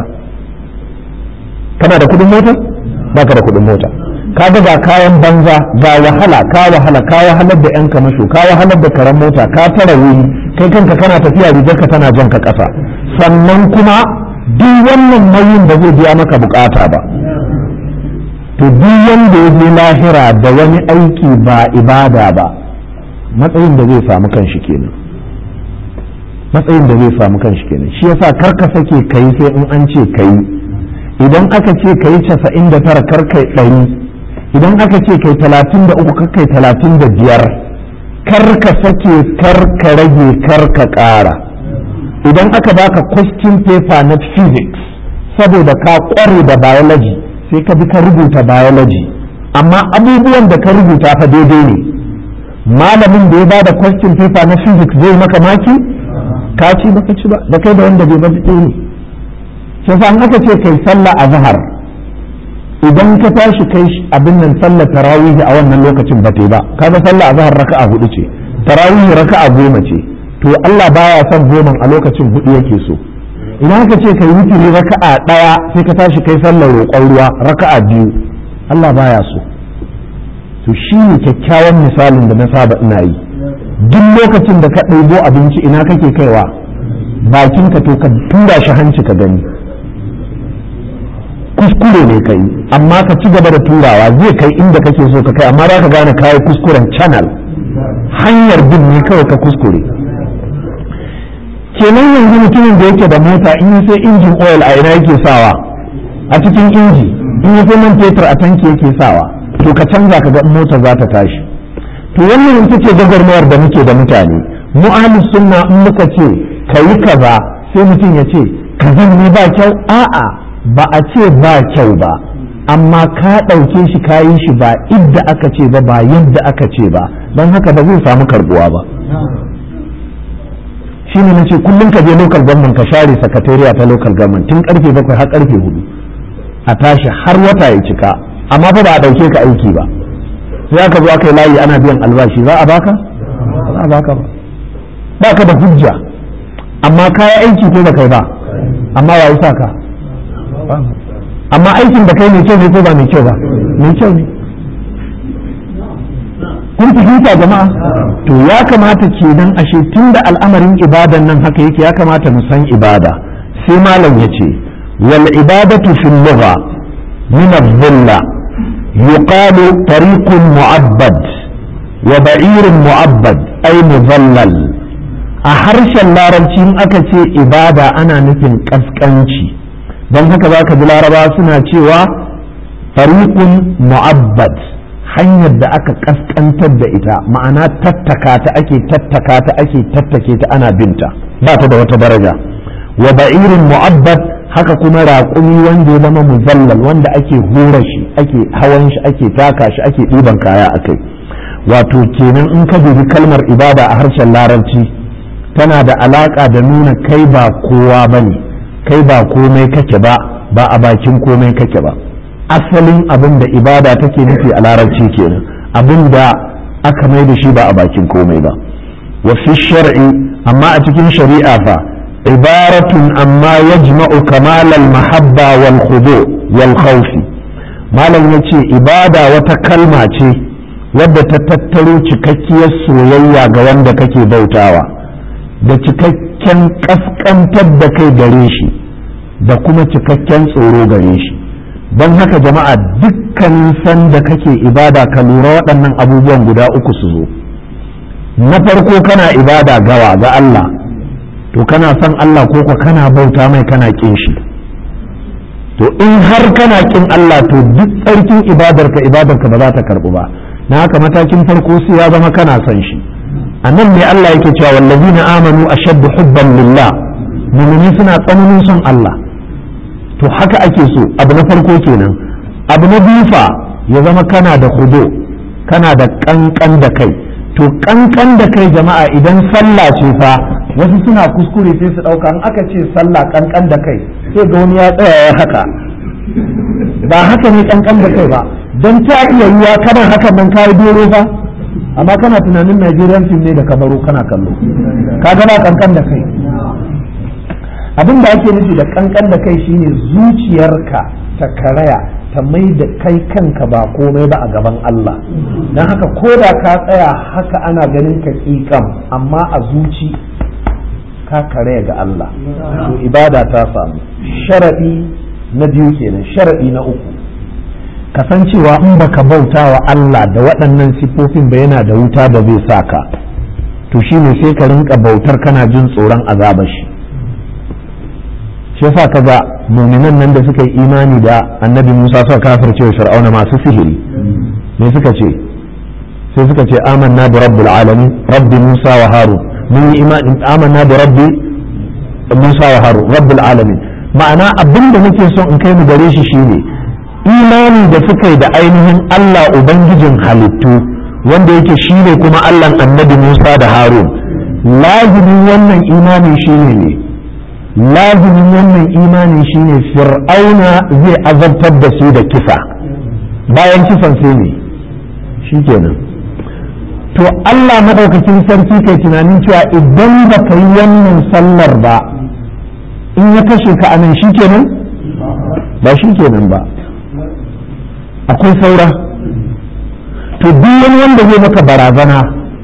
kana da kuɗin mota baka da kuɗin mota ka ga kayan banza ga wahala ka wahala ka wahalar da yan kamasho ka wahalar da karan mota ka tara wuri kai kanka kana tafiya rigarka tana jan ka ƙasa sannan kuma duk wannan nauyin ba zai biya maka bukata ba to duk wanda ya je lahira da wani aiki ba ibada ba matsayin da zai samu kanshi kenan matsayin da zai samu kanshi kenan shi yasa karka sake kai sai in an ce kai idan aka ce kai casa'in da tara karkai ɗari idan aka ce kai talatin da uku karkai talatin da biyar karka sake karka rage karka ƙara idan aka baka question paper na physics saboda ka ƙware da biology sai ka bi ka rubuta biology amma abubuwan da ka rubuta fa daidai ne malamin da ya bada question paper na physics zai maka maki ka ci baka ci ba da kai da wanda bai ba ne sai fa an aka ce kai sallah a zahar idan ka tashi kai abin nan sallar tarawih a wannan lokacin ba ta ba kaga sallah a zahar raka'a hudu ce tarawih raka'a goma ce to Allah baya son goman a lokacin hudu yake so idan aka ce kai wutiri raka'a daya sai ka tashi kai sallar roƙon ruwa raka'a biyu Allah baya so to shi ne kyakkyawan misalin da na saba ina yi duk lokacin da ka ɗaibo abinci ina kake kaiwa bakinka to ka tura shi hanci ka gani kuskure ne kai amma ka ci gaba da turawa zai kai inda kake so ka kai amma za ka gane kayi kuskuren channel hanyar bin ne kawai ka kuskure kenan yanzu mutumin da yake da mota in yi sai injin oil a ina yake sawa a cikin inji in yi sai man fetur a tanki yake sawa to ka canza ka ga motar za ta tashi to wannan ita ce gwagwarmayar da muke da mutane mu ahlus sunna in muka ce ka yi kaza sai mutum ya ce kazan ne ba kyau a'a ba a ce ba kyau ba amma ka ɗauke shi ka yi shi ba idda aka ce ba ba yadda aka ce ba don haka ba zai samu karbuwa ba shi ne nace kullum ka je local government ka share sakatariya ta local government tun karfe bakwai har karfe hudu a tashi har wata ya cika amma fa ba a ɗauke ka aiki ba sai aka zo aka yi layi ana biyan albashi za a baka za a baka ba baka da hujja amma kaya aiki ko ba kai ba amma wa sa ka amma aikin da kai mai kyau ne ko ba mai kyau ba mai kyau ne kun fahimta jama'a to ya kamata kenan ashe tun da al'amarin ibadan nan haka yake ya kamata mu san ibada sai malam ya ce wal ibadatu fil lugha min adh-dhilla yuqalu tariqun mu'abbad wa ba'irun mu'abbad ay mudhallal a harshen larabci in aka ce ibada ana nufin kaskanci don haka za ka ji laraba suna cewa fariqun mu'abbad hanyar da aka kaskantar da ita ma'ana tattaka ta ake tattaka ta ake tattake ta ana binta ba ta da wata daraja wa ba'irin mu'abbad haka kuma raƙumi wanda ya zama muzallal wanda ake hura shi ake hawan shi ake taka shi ake ɗiban kaya a kai wato kenan in ka dubi kalmar ibada a harshen larabci tana da alaƙa da nuna kai ba kowa ba ne kai ba komai kake ba ba a bakin komai kake ba asalin abin da ibada take nufi a larabci kenan abin da aka mai da shi ba a bakin komai ba wa fi shar'i amma a cikin shari'a fa ibaratun amma yajma'u kamal al-mahabba wal khudu wal khawf malam yace ibada wata kalma ce wadda ta tattaro cikakkiyar soyayya ga wanda kake bautawa da cikakken kaskantar da kai gare shi da kuma cikakken tsoro gare shi don haka jama'a dukkanin sanda kake ibada ka lura waɗannan abubuwan guda uku su zo na farko kana ibada gawa ga Allah to kana son Allah ko ka kana bauta mai kana kin shi to in har kana kin Allah to duk tsarkin ibadarka ibadarka ba za ta karɓu ba na haka matakin farko sai ya zama kana son shi a nan ne Allah yake cewa wallazina amanu ashaddu hubban lillah mu'mini suna tsananin son Allah to haka ake so abu na farko kenan abu na biyu fa ya zama kana da hudu kana da kankan da kai to kankan da kai jama'a idan sallah ce fa wasu suna kuskure sai su dauka in aka ce sallah kankan da kai sai ga wani ya tsaya ya haka ba haka ne kankan da kai ba don ta iya yiwa kana hakan nan kayi doro fa amma kana tunanin Najeriyan fim ne da kabaro kana kallo ka gana kankan da kai abin da ake nufi da kankan da kai shine zuciyarka ta karaya ta mai da kai kanka ba komai ba a gaban Allah don haka ko da ka tsaya haka ana ganin ka ƙiƙam amma a zuci ka karaya ga Allah to ibada ta samu sharaɗi na biyu kenan sharaɗi na uku kasancewa in baka bauta wa Allah da waɗannan siffofin ba yana da wuta da zai sa ka to shine sai ka rinka bautar kana jin tsoron azabar shi shi yasa kaga muminan nan da suka yi imani da annabi Musa suka kafirce wa Fir'auna masu sihiri me suka ce sai suka ce amanna bi rabbil alamin rabbi Musa wa Harun mun yi imani amanna bi rabbi Musa wa Harun rabbil alamin ma'ana abin da muke son in kai mu gare shi shine imani da suka yi da ainihin Allah Ubangijin halittu wanda yake shi ne kuma Allah annabi Musa da Harun lazimin wannan imani shi ne lazimin wannan imani shi ne fir'auna zai azabtar da su da kisa bayan kisan sai ne shi kenan to Allah maɗaukakin sarki kai tunanin cewa idan ba ka yi wannan sallar ba in ya kashe ka anan shi kenan ba shi kenan ba akwai saura to duk wani wanda zai maka barazana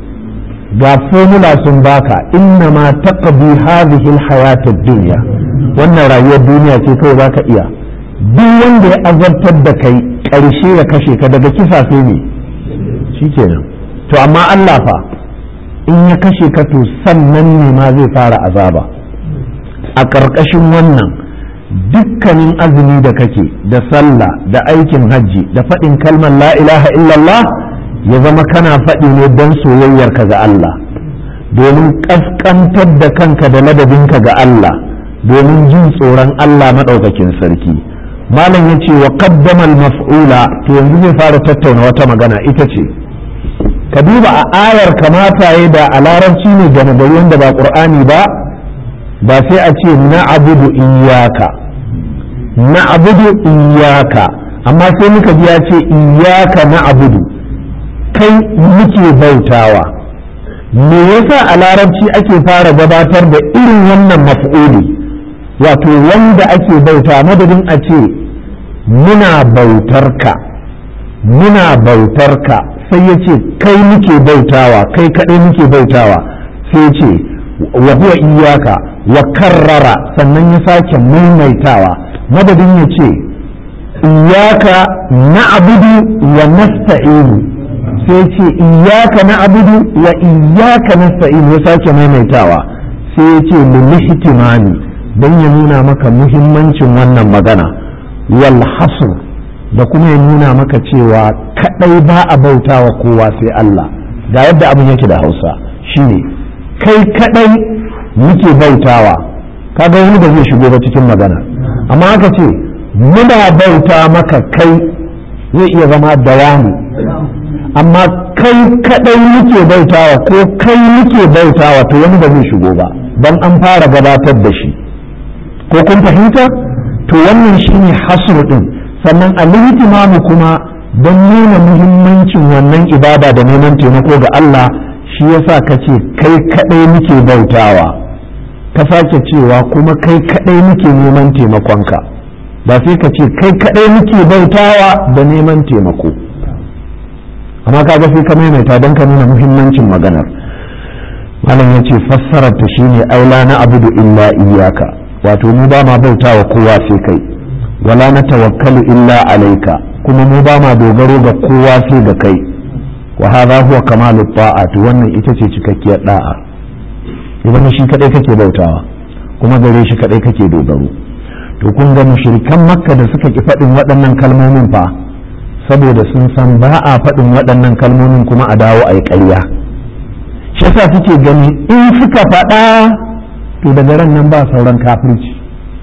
ga formula sun baka inna ma taqdi hadhihi alhayat ad-dunya wannan rayuwar duniya ce kai zaka iya duk wanda ya azabtar da kai karshe ya kashe ka daga kisa sai ne shikenan to amma Allah fa in ya kashe ka to sannan ne ma zai fara azaba a ƙarƙashin wannan dukkanin azumi da kake da sallah da aikin hajji da faɗin kalmar la ilaha illallah ya zama kana faɗi ne don soyayyarka ga Allah domin ƙasƙantar da kanka da ladabinka ga Allah domin jin tsoron Allah maɗaukakin sarki malam ya ce wa qaddama mafula to yanzu zai fara tattauna wata magana ita ce ka duba a ayar kamata ya da a larabci ne game da wanda ba ƙur'ani ba ba sai a ce na abudu iyaka na abudu iyaka amma sai muka ji ya ce iyaka na abudu kai muke bautawa me yasa a larabci ake fara gabatar da irin wannan maf'uli wato wanda ake bauta madadin a ce muna bautarka muna bautarka sai ya ce kai muke bautawa kai kaɗai muke bautawa sai ce wa huwa iyaka wa karrara sannan ya sake maimaitawa madadin ya ce iyaka na abudu wa nasta'inu sai ce iyaka na abudu wa iyaka nasta'inu ya sake maimaitawa sai ya ce lilihtimani don ya nuna maka muhimmancin wannan magana wal hasr da kuma ya nuna maka cewa kadai ba a bautawa kowa sai Allah ga yadda abin yake da Hausa shine kai kadai muke bautawa kaga wani ba zai shigo ba cikin magana amma aka ce muna bauta maka kai zai iya zama dawami amma kai kadai muke bautawa ko kai muke bautawa to wani ba zai shigo ba don an fara gabatar da shi ko kun fahimta to wannan shine hasru din sannan al kuma don nuna muhimmancin wannan ibada da neman taimako ga Allah shi yasa ka ce kai kadai muke bautawa ka sake cewa kuma kai kadai muke neman taimakonka ba sai ka ce kai kadai muke bautawa da neman taimako amma kaga sai ka maimaita don ka nuna muhimmancin maganar malam ya ce fassarar ta shine aula na abudu illa iyaka wato mu ba ma bautawa kowa sai kai wala na tawakkalu illa alaika kuma mu ba ma dogaro ga kowa sai ga kai wa hadha huwa kamalu ta'at wannan ita ce cikakkiyar da'a idan shi kadai kake bautawa kuma gare shi kadai kake dogaro to kun ga mushrikan makka da suka ki faɗin waɗannan kalmomin fa saboda sun san ba a faɗin waɗannan kalmomin kuma a dawo a yi ƙarya shi yasa suke gani in suka faɗa to daga ran nan ba sauran kafirci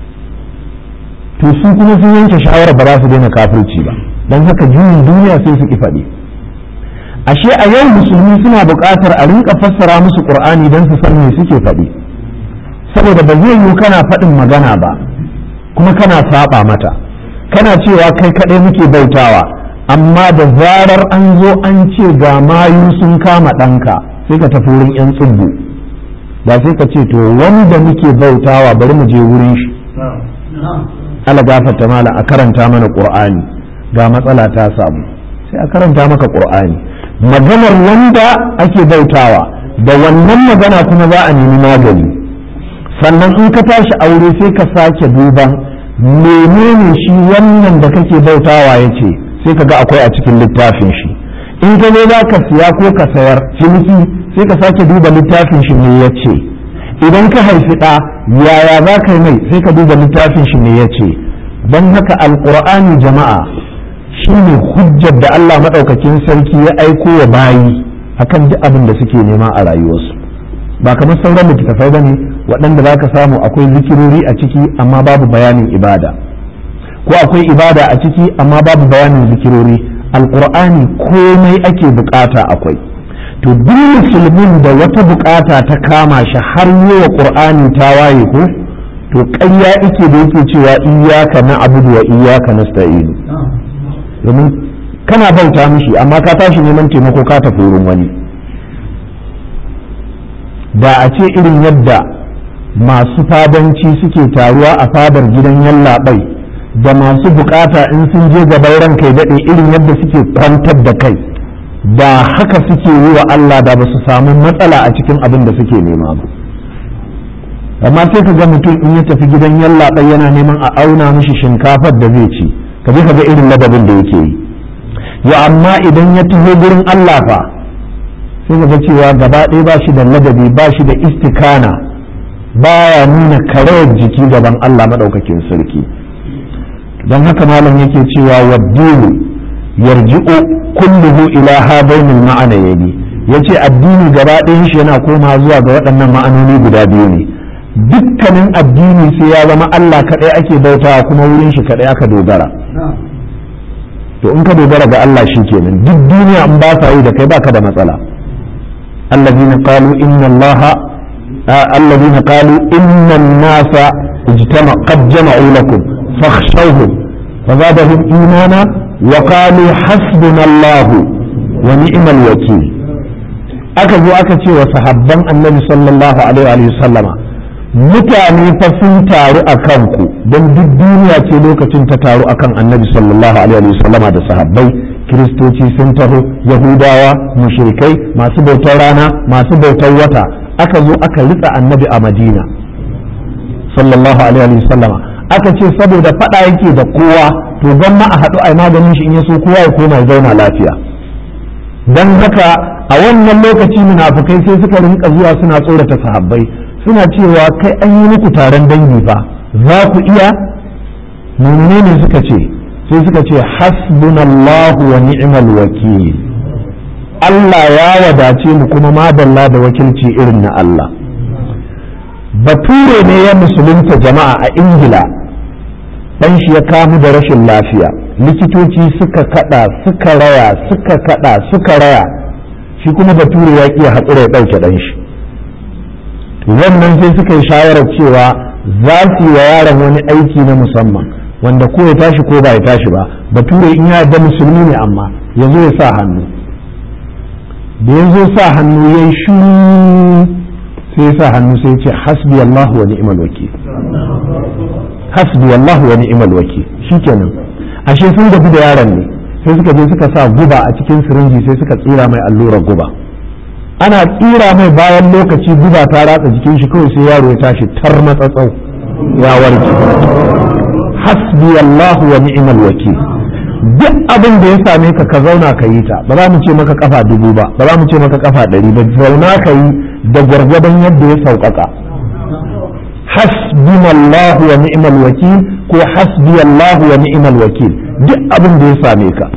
to su kuma sun yanke shawarar ba za su daina kafirci ba don haka juyin duniya sai su ki faɗi ashe a yau musulmi suna buƙatar a rinka fassara musu ƙur'ani don su san me suke faɗi saboda ba zai yiwu kana faɗin magana ba kuma kana saba mata kana cewa kai kaɗai muke bautawa amma da zarar an zo an ce ga mayu sun kama ɗanka sai ka tafi wurin 'yan tsibbu ba sai ka ce to wanda muke bautawa bari mu je wurin shi ala gafarta mala a karanta mana qur'ani ga matsala ta samu sai a karanta maka qur'ani maganar wanda ake bautawa da wannan magana kuma za a nemi magani sannan in ka tashi aure sai ka sake duban menene shi wannan da kake bautawa ya ce sai ka ga akwai a cikin littafin shi in ka zo za ka siya ko ka sayar ciniki sai ka sake duba littafin shi ne ya ce idan ka haifi ɗa yaya za ka yi mai sai ka duba littafin shi ne ya ce don haka alƙur'ani jama'a shi ne hujjar da Allah maɗaukakin sarki ya aiko wa bayi akan duk abin da suke nema a rayuwarsu ba kamar sauran littattafai ba ne waɗanda za ka samu akwai zikirori a ciki amma babu bayanin ibada ko akwai ibada a ciki amma babu bayanin zikirori alqur'ani komai ake bukata akwai to duk musulmin da wata bukata ta kama shi har yi wa qur'ani ta waye ko to ƙarya ike da yake cewa iyaka na abudu wa iyaka nasta'in domin kana bauta mishi amma ka tashi neman taimako ka tafi wurin wani da a ce irin yadda masu fadanci suke taruwa a fadar gidan yallaɓai da masu bukata in sun je gaban ran kai daɗe irin yadda suke kwantar da kai da haka suke yi wa Allah da ba su samu matsala a cikin abin da suke nema ba amma sai ka ga mutum in ya tafi gidan yallaɓai yana neman a auna mishi shinkafar da zai ci ka je ka ga irin ladabin da yake yi ya amma idan ya taho gurin Allah fa sai ga cewa gaba ɗaya ba shi da ladabi ba shi da istikana baya nuna karayar jiki gaban Allah maɗaukakin sarki don haka malam yake cewa waddini yarji'u kulluhu ila hadainil ma'anayni yace addini gaba ɗayan shi yana koma zuwa ga waɗannan ma'anoni guda biyu ne dukkanin addini sai ya zama Allah kaɗai ake bautawa kuma wurin shi kaɗai aka dogara to in ka dogara ga Allah shi kenan duk duniya in ba sa yi da kai baka da matsala الذين قالوا إن الله آه الذين قالوا إن الناس اجتمع قد جمعوا لكم فاخشوهم فزادهم إيمانا وقالوا حسبنا الله ونعم الوكيل أكذو أكتي وصحبا النبي صلى الله عليه وسلم mutane fa sun taru a kanku don duk duniya ce lokacin ta taru akan annabi sallallahu alaihi wasallama da sahabbai kiristoci sun taho yahudawa mushrikai masu bautar rana masu bautar wata aka zo aka ritsa annabi a madina sallallahu alaihi wasallama aka ce saboda fada yake da kowa to gwamma a haɗu a maganin shi in ya so kowa ya koma ya zauna lafiya don haka a wannan lokaci munafukai sai suka rinka zuwa suna tsorata sahabbai suna cewa kai an yi muku taron dangi fa za ku iya menene suka ce sai suka ce hasbunallahu wa ni'mal wakil Allah ya wadace mu kuma madalla da wakilci irin na Allah bature ne ya musulunta jama'a a ingila dan shi ya kamu da rashin lafiya likitoci suka kada suka raya suka kada suka raya shi kuma bature ya ƙi haƙura ya ɗauke ɗan shi wannan sai suka yi shawarar cewa za su yi wa yaron wani aiki na musamman wanda ko ya tashi ko ba ya tashi ba bature in ya da musulmi ne amma ya zo ya sa hannu da ya zo sa hannu ya yi shu sai ya sa hannu sai ya ce hasbi Allah wa ni'mal wakil hasbi Allah wa ni'mal wakil shikenan ashe sun gabi da yaron ne sai suka je suka sa guba a cikin sirinji sai suka tsira mai allurar guba ana tsira mai bayan lokaci guba ta ratsa jikin shi kawai sai yaro ya tashi tar matsatsau ya warke hasbi Allah wa ni'mal wakil duk abin da ya same ka ka zauna ka yi ta ba za mu ce maka kafa dubu ba ba za mu ce maka kafa ɗari ba zauna ka yi da gwargwadon yadda ya sauƙaƙa hasbi Allah wa ni'mal wakil ko hasbi Allah wa ni'mal wakil duk abin da ya same ka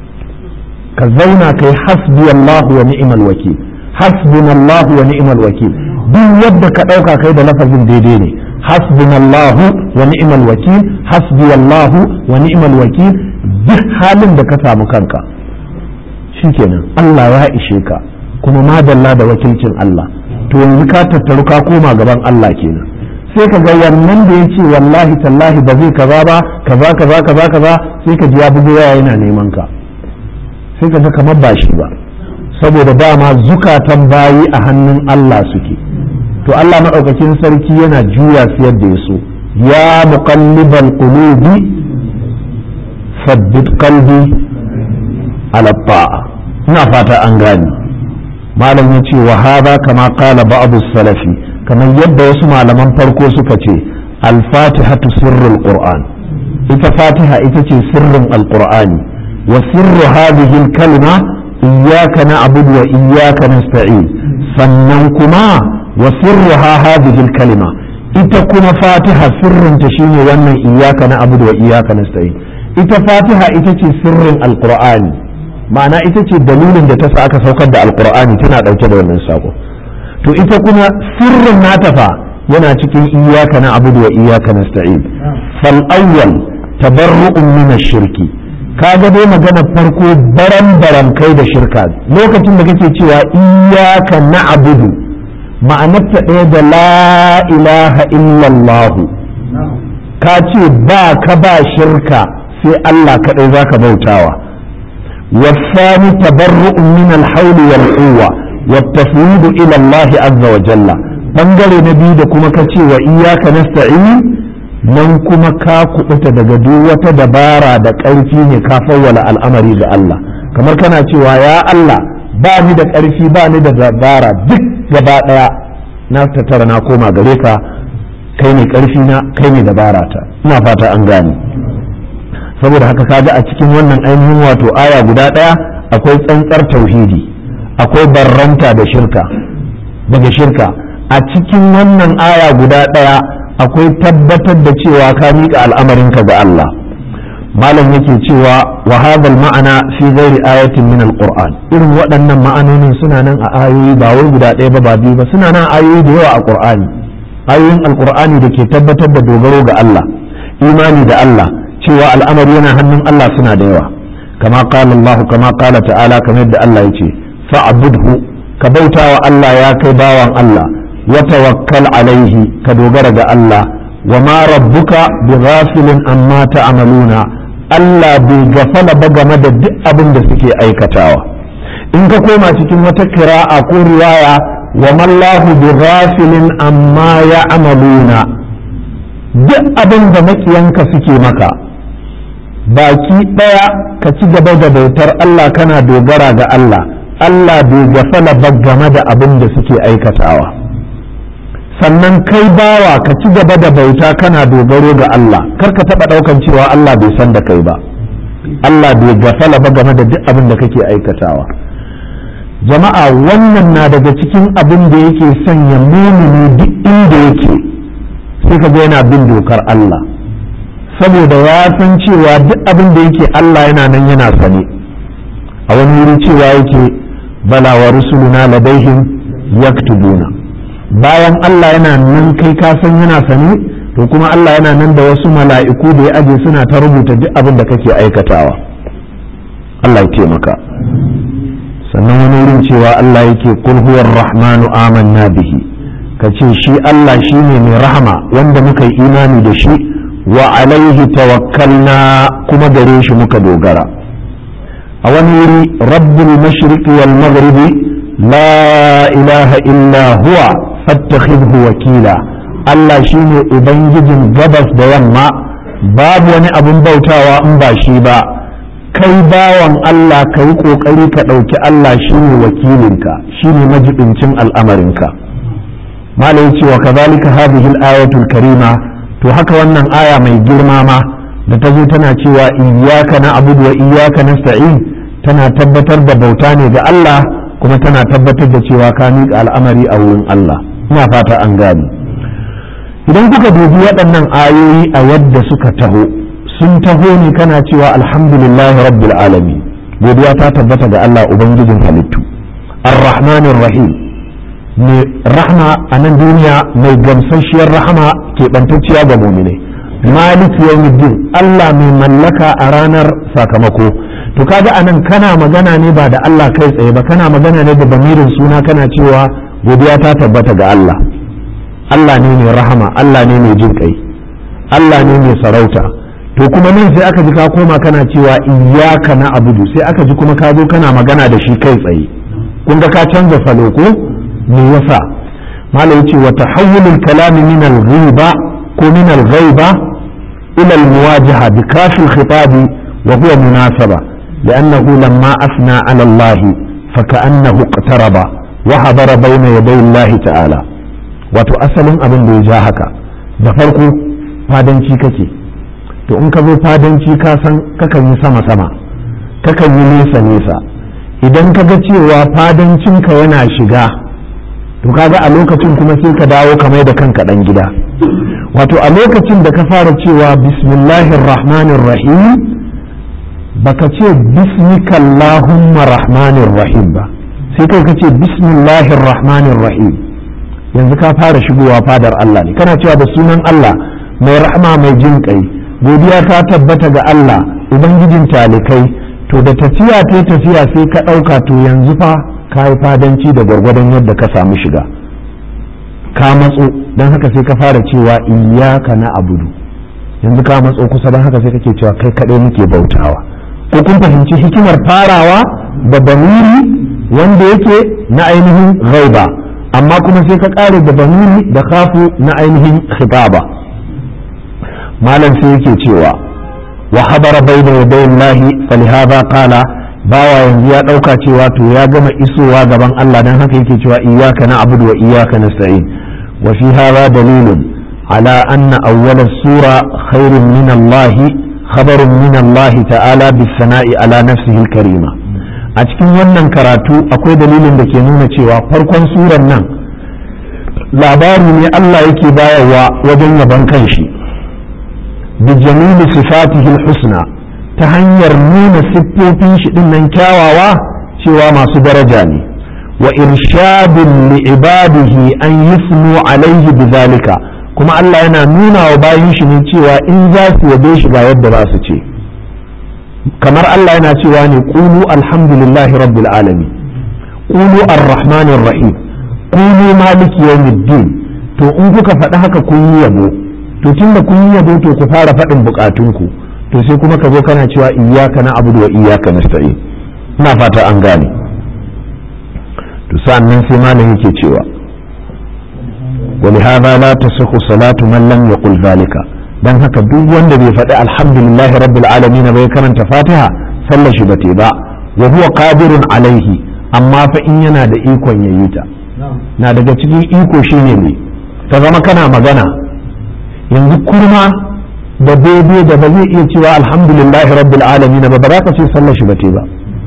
ka zauna kai hasbi Allah wa ni'mal wakil hasbunallahu wa ni'mal wakil duk yadda ka ɗauka kai da lafazin daidai ne hasbunallahu wa ni'mal wakil hasbiyallahu wa ni'mal wakil duk halin da ka samu kanka shikenan Allah ya ishe ka kuma madalla da wakilcin Allah to yanzu ka tattaru ka koma gaban Allah kenan sai ka ga wannan da ya ce wallahi tallahi ba zai kaza ba kaza kaza kaza kaza sai ka ji ya bugo waya yana neman ka sai ka ga kamar ba shi ba saboda dama zukatan bayi a hannun Allah suke to Allah maɗaukakin sarki yana juya su yadda ya so ya muqallibal qulubi sabbit qalbi ala ta'a ina fata an gane malam ya ce wa hada kama qala ba'du salafi kamar yadda wasu malaman farko suka ce al-fatihatu sirrul qur'an ita fatiha ita ce sirrin alqur'ani wa sirru hadhihi al-kalima iyyaka na'budu wa iyyaka nasta'in sannan kuma wa sirruha hadhihi al-kalima ita kuma fatiha sirrinta shine wannan iyyaka na'budu wa iyyaka nasta'in ita fatiha ita ce sirrin alqur'ani ma'ana ita ce dalilin da ta sa aka saukar da alqur'ani tana dauke da wannan sako to ita kuma sirrin nata fa yana cikin iyyaka na'budu wa iyyaka nasta'in fal awwal tabarru'un min shirki kaga dai magana farko baran baran kai da shirka lokacin da kake cewa iyyaka na'budu ma'anarta ɗaya da la ilaha illallahu ka ce ba ka ba shirka sai Allah kaɗai za ka bautawa والثاني تبرؤ من الحول والقوة والتفويض إلى الله عز وجل bangare na biyu da kuma ka ce wa iyaka nasta'in nan kuma ka kubuta daga duk wata dabara da ƙarfi ne ka fawwala al'amari ga Allah kamar kana cewa ya Allah ba ni da ƙarfi ba ni da dabara duk gaba ɗaya na tattara na koma gare ka kai ne ƙarfi na kai ne dabara ta ina fata an gane saboda haka kaga a cikin wannan ainihin wato aya guda ɗaya akwai tsantsar tauhidi akwai barranta da shirka daga shirka a cikin wannan aya guda ɗaya akwai tabbatar da cewa ka miƙa al'amarinka ga Allah malam yake cewa wa hadal ma'ana fi ghairi ayatin min alquran irin waɗannan ma'anonin suna nan a ayoyi ba wai guda ɗaya ba ba biyu ba suna nan ayoyi da yawa a qur'ani ayoyin alqur'ani da ke tabbatar da dogaro ga Allah imani da Allah cewa al'amari yana hannun Allah suna da yawa kama qala Allah kama qala ta'ala kamar yadda Allah yace fa'budhu ka bautawa Allah ya kai bawan Allah wa tawakkal alaihi ka dogara ga Allah wa ma rabbuka bighafilin amma ta'maluna Allah bai gafala ba game da duk abin da suke aikatawa in ka koma cikin wata kira'a ko riwaya wa mallahu bighafilin amma ya'maluna duk abin da makiyanka suke maka baki ɗaya ka ci gaba da bautar Allah kana dogara ga Allah Allah bai gafala ba game da abin da suke aikatawa sannan kai bawa ka ci gaba da bauta kana dogaro ga Allah kar ka taɓa ɗaukan cewa Allah bai san da kai ba Allah bai gafala ba game da duk abin da kake aikatawa jama'a wannan na daga cikin abin da yake sanya mumini duk inda yake sai ka ga yana bin dokar Allah saboda ya san cewa duk abin da yake Allah yana nan yana sane a wani wuri cewa yake bala wa rusuluna ladaihim yaktubuna bayan Allah yana nan kai ka san yana sane to kuma Allah yana nan da wasu mala'iku da ya aje suna ta rubuta duk abin da kake aikatawa Allah ya taimaka sannan wani wurin cewa Allah yake kul huwar rahmanu amanna bihi ka ce shi Allah shi ne mai rahama wanda muka yi imani da shi wa alaihi tawakkalna kuma gare shi muka dogara a wani wuri rabbul mashriqi wal maghribi la ilaha illa huwa fattakhidhu wakila Allah shine ubangijin gabas da yamma babu wani abun bautawa in ba shi ba kai bawan Allah ka yi kokari ka ɗauki Allah shine wakilinka shine majibincin al'amarinka malai cewa kazalika hadhihi al-ayatul karima to haka wannan aya mai girma ma da ta zo tana cewa iyyaka na'budu wa iyyaka nasta'in tana tabbatar da bauta ne ga Allah kuma tana tabbatar da cewa ka miƙa al'amari a wurin Allah ina fata an gani idan kuka dubi waɗannan ayoyi a yadda suka taho sun taho ne kana cewa alhamdulillahi rabbil alamin godiya ta tabbata ga Allah ubangijin halittu ar-rahmanir rahim mai rahma a nan duniya mai gamsasshiyar rahama keɓantacciya ga muminai malik yawmiddin Allah mai mallaka a ranar sakamako to kaga anan kana magana ne ba da Allah kai tsaye ba kana magana ne da bamirin suna kana cewa godiya ta tabbata ga Allah Allah ne mai rahama Allah ne mai jin kai Allah ne mai sarauta to kuma nan sai aka ji ka koma kana cewa iyyaka na abudu sai aka ji kuma ka zo kana magana da shi kai tsaye kun ga ka canza salo ko me yasa malai yace wa tahawulul kalami min al-ghiba ko min al-ghaiba ila al-muwajaha bi kafil khitabi wa huwa munasaba لأنه لما أثنى على الله فكأنه اقترب وحضر بين يدي الله تعالى wato asalin abin da ya ja haka da farko fadanci kake to in ka zo fadanci ka san kakan yi sama sama kakan yi nesa nesa idan ka ga cewa fadancinka yana shiga to kaga a lokacin kuma sai ka dawo ka mai da kanka dan gida wato a lokacin da ka fara cewa bismillahir rahmanir rahim baka ce bismikallahumma rahmanir rahim ba sai kai ka ce bismillahir rahmanir rahim yanzu ka fara shigowa fadar Allah ne kana cewa da sunan Allah mai rahama mai jin kai godiya ta tabbata ga Allah ubangijin talikai to da tafiya ta tafiya sai ka ɗauka to yanzu fa ka yi fadanci da gwargwadon yadda ka samu shiga ka matso don haka sai ka fara cewa iyaka na abudu yanzu ka matso kusa don haka sai kake cewa kai kaɗai muke bautawa ko kun fahimci hikimar farawa da bamiri wanda yake na ainihin ghaiba amma kuma sai ka ƙare da bamiri da kafu na ainihin khitaba malam sai yake cewa wa habara bayna yadayin lahi falihaba qala bawa yanzu ya ɗauka cewa to ya gama isowa gaban Allah dan haka yake cewa iyyaka na'budu wa iyyaka nasta'in wa fi hadha dalilun ala anna awwala sura khairun min Allah khabarun min Allah ta'ala bis sana'i ala nafsihi karima a cikin wannan karatu akwai dalilin da ke nuna cewa farkon surar nan labari ne Allah yake bayarwa wajen yaban kanshi بجميل صفاته الحسنى تهنير نون سبوتين شدن كاواوا سوى ما درجاني وإرشاد لعباده أن يثنوا عليه بذلك كما الله ينا نونا وباين شنين سوى إن ذات يبيش با يد راسة كما الله ينا سوى قولوا الحمد لله رب العالمين قولوا الرحمن الرحيم قولوا مالك يوم الدين to in kuka faɗi haka kun yi yabo to tun da kun yi yabo to ku fara faɗin bukatunku to sai kuma ka zo kana cewa iyyaka na abudu wa iyyaka nasta'in ina fata an gane to sannan sai malam yake cewa wa li hadha la tasihhu salatu man lam yaqul zalika dan haka duk wanda bai faɗi alhamdulillah rabbil alamin bai karanta fatiha sallar shi bate ba wa huwa qadirun alaihi amma fa in yana da ikon yayi ta na daga cikin iko shine ne ta zama kana magana yanzu kurma da daidai da ba zai iya cewa alhamdulillahi rabbil alamin ba ba za ka ce sallar shi bate ba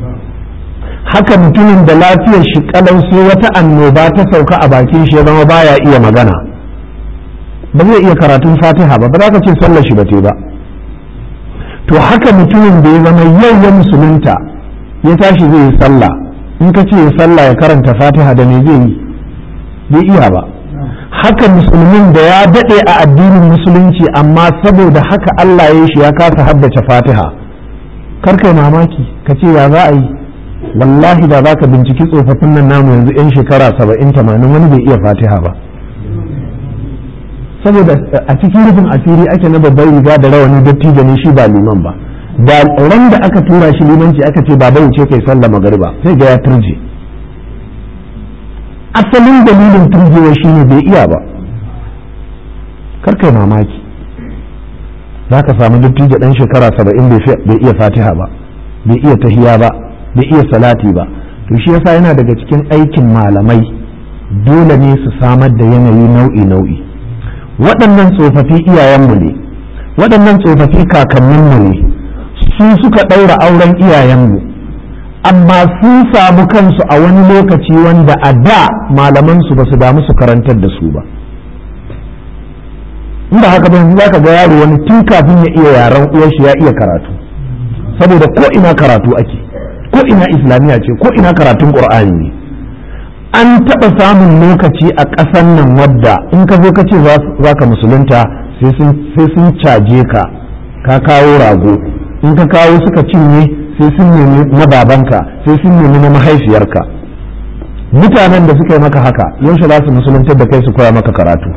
haka mutumin da lafiyar shi kalau sai wata annoba ta sauka a bakin shi ya zama baya iya magana ba zai iya karatun fatiha ba ba za ka ce sallar shi bate ba to haka mutumin da ya zama yau ya musulunta ya tashi zai yi sallah in ka ce ya sallah ya karanta fatiha da me zai yi bai iya ba haka musulmin da ya daɗe a addinin musulunci amma saboda haka Allah ya shi ya kasa haddace fatiha karkai mamaki ka ce ya za a yi wallahi da za ka binciki tsofaffin nan namu yanzu 'yan shekara saba'in tamanin wani bai iya fatiha ba saboda a cikin rufin asiri ake na babban riga da rawani dattijo ne shi ba liman ba da ran da aka tura shi limanci aka ce baba wuce kai sallah magariba sai ga ya turje asalin dalilin turjewa shine bai iya ba karkai mamaki za ka samu dattijo ɗan shekara saba'in bai iya fatiha ba bai iya tahiya ba bai iya salati ba to shi yasa yana daga cikin aikin malamai dole ne su samar da yanayi nau'i nau'i waɗannan tsofaffi iyayenmu ne waɗannan tsofaffi kakanninmu ne su suka ɗaura auren iyayenmu amma sun samu kansu a wani lokaci wanda a da malamansu ba su damu su karantar da su ba inda haka ba za ka ga yaro wani tun kafin ya iya yaren uwarshi ya iya karatu saboda ko ina karatu ake ko ina islamiyya ce ko ina karatun qur'ani ne an taɓa samun lokaci a ƙasan nan wadda in ka zo ka ce za ka musulunta sai sun caje ka ka kawo rago in ka kawo suka cinye sai sun nemi na babanka sai sun nemi na mahaifiyarka mutanen da suka yi maka haka yaushe za su musuluntar da kai su koya maka karatu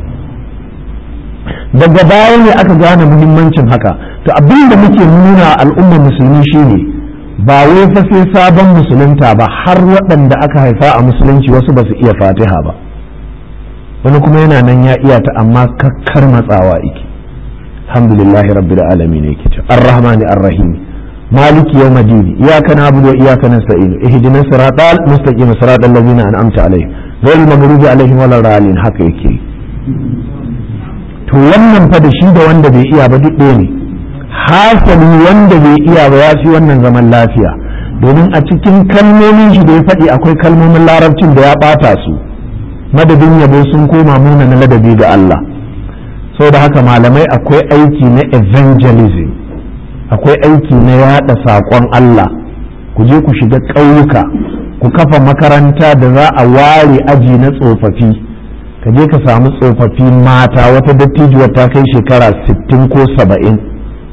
daga baya ne aka gane muhimmancin haka to abin da muke nuna al'ummar musulmi shine ba wai fa sai sabon musulunta ba har waɗanda aka haifa a musulunci wasu ba su iya fatiha ba wani kuma yana nan ya iya ta amma kakkar matsawa iki alhamdulillahi rabbil alamin yake ce arrahmani arrahim maliki yawmiddin iyyaka na'budu wa iyyaka nasta'in ihdinas siratal mustaqim siratal ladzina an'amta alaihim ghayril maghdubi alaihim waladdallin haka yake to wannan fa da shi da wanda bai iya ba duk ɗaya ne hasali wanda bai iya ba ya fi wannan zaman lafiya domin a cikin kalmomin shi da ya faɗi akwai kalmomin larabcin da ya ɓata su madadin yabo sun koma muna na ladabi ga Allah da haka malamai akwai aiki na evangelism akwai aiki na yaɗa saƙon Allah ku je ku shiga ƙauyuka ku kafa makaranta da za a ware aji na tsofaffi ka je ka samu tsofaffi mata wata dattijuwa ta kai shekara 60 ko 70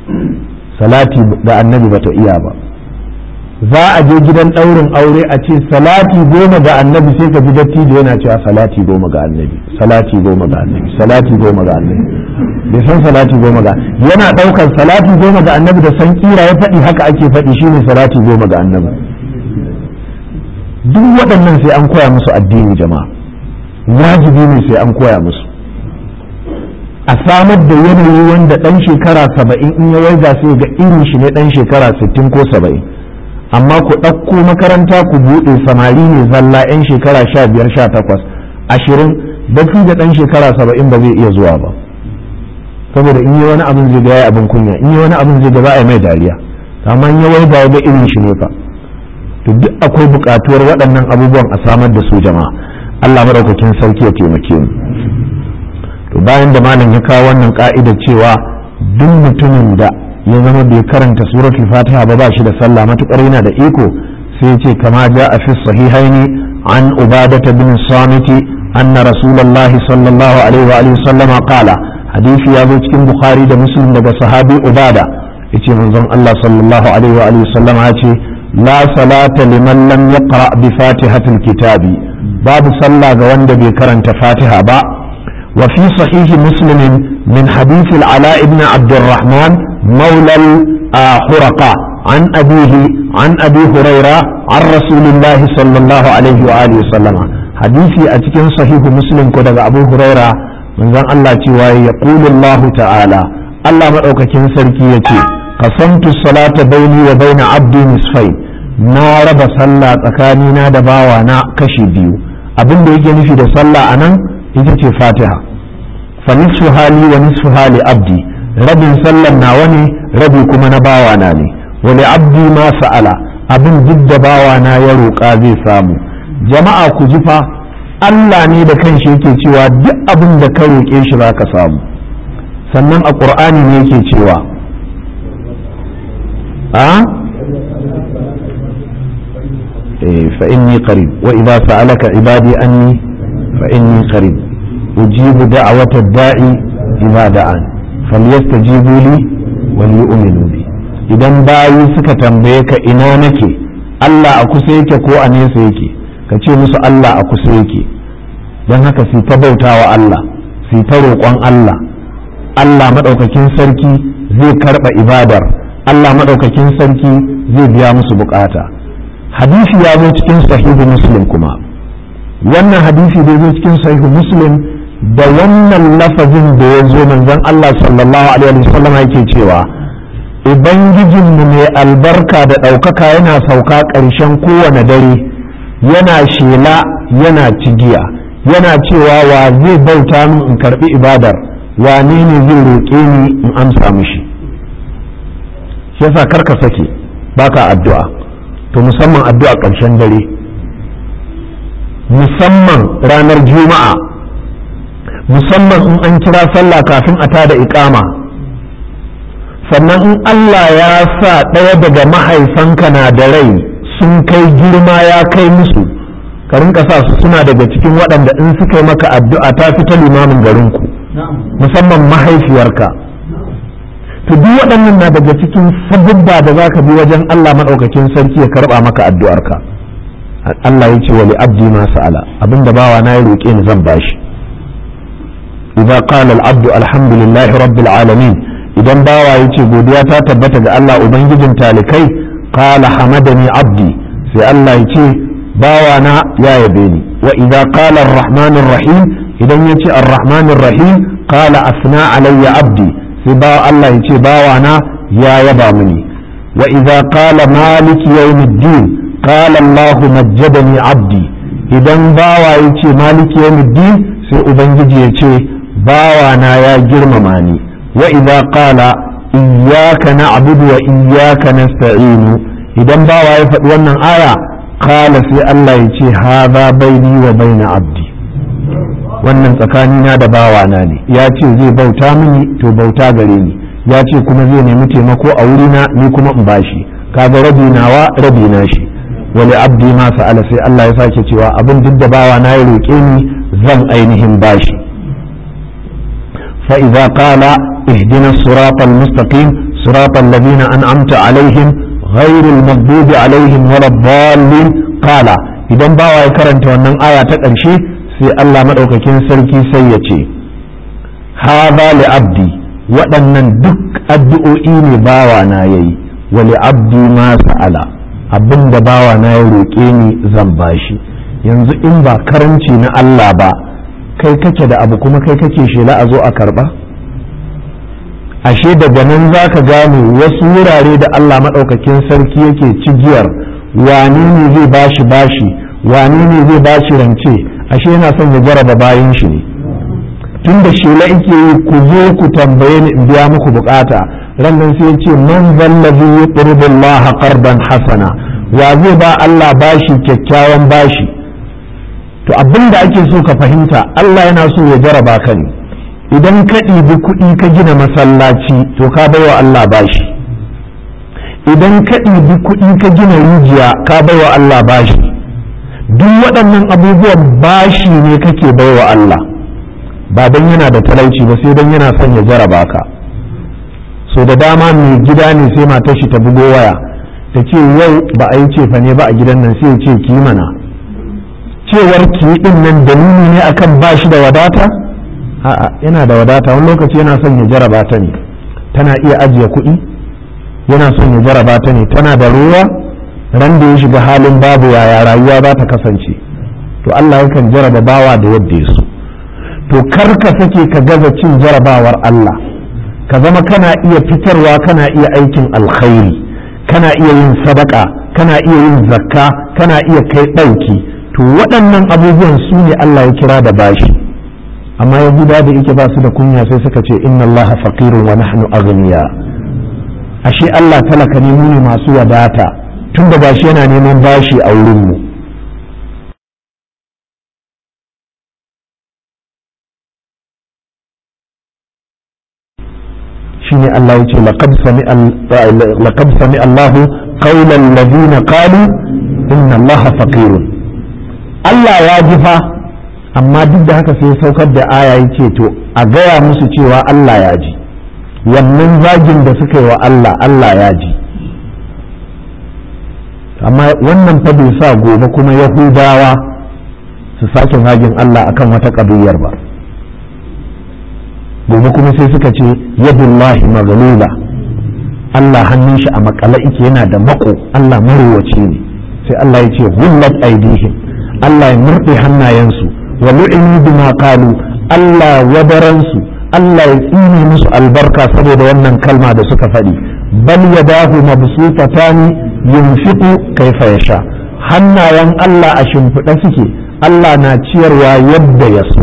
salati da annabi bata iya ba za a je gidan ɗaurin aure a ce salati goma ga annabi sai ka ji dattijo yana cewa salati goma ga annabi salati goma ga annabi salati goma ga annabi bai san salati goma ga yana ɗaukar salati goma ga annabi da san kira ya faɗi haka ake faɗi shine salati goma ga annabi duk waɗannan sai an koya musu addini jama'a wajibi ne sai an koya musu a samar da yanayi wanda ɗan shekara saba'in in ya waiga sai ga irin shi ne ɗan shekara sittin ko saba'in amma ku ɗauko makaranta ku buɗe samari ne zalla 'yan shekara sha biyar sha takwas ashirin baki da ɗan shekara saba'in ba zai iya zuwa ba saboda in yi wani abin zai ga ya abin kunya in yi wani abin zai ga za a yi mai dariya amma in ya waiga ya ga irin shi ne fa to duk akwai buƙatuwar waɗannan abubuwan a samar da su jama'a Allah madaukakin sarki ya taimake mu to bayan da malam ya kawo wannan ka'idar cewa duk mutumin da ya zama bai karanta suratul fatiha ba ba shi da sallah matukar yana da iko sai ce kama ja a fi sahihaini an ubadata bin samiti anna rasulullahi sallallahu alaihi wa alihi sallama qala hadisi ya zo cikin bukhari da muslim daga sahabi ubada yace manzon Allah sallallahu alaihi wa alihi sallama ya ce la salata liman lam yaqra bi fatihatil kitabi babu sallah ga wanda bai karanta fatiha ba وفي صحيح مسلم من حديث العلاء بن عبد الرحمن مولى الحرقاء عن أبيه عن أبي هريرة عن رسول الله صلى الله عليه وآله وسلم حديثي أتكن صحيح مسلم كده أبو هريرة من ذن الله تواي يقول الله تعالى الله مدعوك كن سركي قسمت الصلاة بيني وبين عبدي نصفين na raba sallah tsakanina da bawana kashi biyu abin da yake nufi da sallah a nan ita ce fatiha fa nisfu hali wa nisfu hali abdi rabin sallan nawa ne rabi kuma na bawana ne wani abdi ma sa'ala abin duk da bawana ya roƙa zai samu jama'a ku ji fa Allah ne da kanshi yake cewa duk abin da ka roƙe shi za ka samu sannan a ƙur'ani ne yake cewa a فإني قريب وإذا سألك عبادي أني فإني قريب أجيب دعوة الداعي إذا دعان فليستجيبوا لي وليؤمنوا بي idan bayi suka tambaye ka ina nake Allah a kusa yake ko a nesa yake ka ce musu Allah a kusa yake don haka su ta bauta wa Allah su ta roƙon Allah Allah maɗaukakin sarki zai karɓa ibadar Allah maɗaukakin sarki zai biya musu bukata hadisi ya zo cikin sahihu muslim kuma wannan hadisi da zo cikin sahihu muslim da wannan lafazin da ya zo manzon Allah sallallahu alaihi wasallam yake cewa ubangijinmu mai albarka da ɗaukaka yana sauka ƙarshen kowane dare yana shela yana cigiya yana cewa wa zai bauta min in karɓi ibadar wane ne zai roƙe ni in amsa mishi shi yasa karka sake baka addu'a to musamman addu'a ƙarshen dare musamman ranar juma'a musamman in an kira sallah kafin a tada iƙama sannan in Allah ya sa ɗaya daga mahaifanka na da rai sun kai girma ya kai musu ka rinka sa su suna daga cikin waɗanda in suka yi maka addu'a ta fi ta limamin garinku musamman mahaifiyarka to duk waɗannan na daga cikin sabubba da za ka bi wajen Allah maɗaukakin sarki ya karɓa maka addu'arka Allah ya ce wa abdi ma sa'ala abinda bawa na ya roƙe ni zan bashi idza qala al-abdu alhamdulillahi rabbil alamin idan bawa ya ce godiya ta tabbata ga Allah ubangijin talikai qala hamadani abdi sai Allah ya ce bawa na ya yabe ni wa idza qala ar-rahmanir rahim idan ya ce ar-rahmanir rahim qala asna alayya abdi sai bawa Allah ya ce bawa na ya yaba mini wa idza qala maliki yawmiddin qala Allah majjadani abdi idan bawa ya ce maliki yawmiddin sai ubangiji ya ce bawa na ya girmama ni wa idza qala iyyaka na'budu wa iyyaka nasta'inu idan bawa ya faɗi wannan aya qala sai Allah ya ce hadha baini wa baina abdi wannan tsakanina da bawana ne ya ce zai bauta mini to bauta gare ni ya ce kuma zai nemi taimako a wurina ni kuma in bashi kaga rabi nawa rabi na shi wani abdi ma sa'ala sai Allah ya sake cewa abin duk da bawa na ya roƙe ni zan ainihin bashi fa idza qala ihdina siratal mustaqim siratal ladina an'amta alaihim ghairil maghdubi alaihim waladdallin qala idan bawa ya karanta wannan aya ta ƙarshe sai Allah madaukakin sarki sai ya ce hadha li abdi waɗannan duk addu'o'i ne bawa na yayi wa li abdi ma sa'ala abinda bawa na ya roƙe ni zan bashi yanzu in ba karanci na Allah ba kai kake da abu kuma kai kake shela a zo a karba ashe daga nan za ka gane wasu wurare da Allah maɗaukakin sarki yake cigiyar wane ne zai bashi bashi wane ne zai bashi rance ashe yana son ya jaraba bayan shi ne tun da shela yake yi ku zo ku tambaye ni in biya muku bukata rannan sai ya ce man zallazi yuqridu Allah qardan hasana wa zai ba Allah bashi kyakkyawan bashi to abin da ake so ka fahimta Allah yana so ya jaraba ka ne idan ka ɗibi kuɗi ka gina masallaci to ka baiwa Allah bashi idan ka ɗibi kuɗi ka gina rijiya ka baiwa Allah bashi duk waɗannan abubuwan bashi ne kake baiwa Allah ba don yana da talauci ba sai don yana son ya jaraba ka so da dama mai gida ne sai matar shi ta bugo waya ta ce yau ba a yi cefa ne ba a gidan nan sai ya ce ki mana cewar ki din nan dalili ne akan ba shi da wadata a'a yana da wadata wani lokaci yana son ya jaraba ta ne tana iya ajiye kuɗi yana son ya jaraba ta ne tana da ruwa ran da ya shiga halin babu yaya rayuwa za ta kasance to Allah yakan jaraba bawa da yadda ya so to kar ka sake ka gaza cin jarabawar Allah ka zama kana iya fitarwa kana iya aikin alkhairi kana iya yin sadaka kana iya yin zakka kana iya kai ɗauki to waɗannan abubuwan su ne Allah ya kira da bashi amma yahuda da yake ba su da kunya sai suka ce inna Allah faqirun wa nahnu aghniya ashe Allah talaka ne mu ne masu wadata tun da gashi yana neman bashi a wurin mu shine Allah ya ce laqad sami'a laqad sami'a Allah qawla alladhina qalu inna Allah faqirun Allah ya ji fa amma duk da haka sai saukar da aya ya ce to a gaya musu cewa Allah ya ji wannan zagin da suka yi wa Allah Allah ya ji amma wannan fa bai sa gobe kuma yahudawa su sake zagin Allah akan wata ƙabiyar ba gobe kuma sai suka ce yadullahi maghlula Allah hannun shi a makala ike yana da mako Allah marowaci ne sai Allah ya ce hullat aidihim Allah ya murɗe hannayensu wa lu'inu bima qalu Allah wadaransu Allah ya tsine musu albarka saboda wannan kalma da suka faɗi bal yadahu mabsutatani yunfiqu kaifa yasha hannayen Allah a shimfiɗa suke Allah na ciyarwa yadda ya so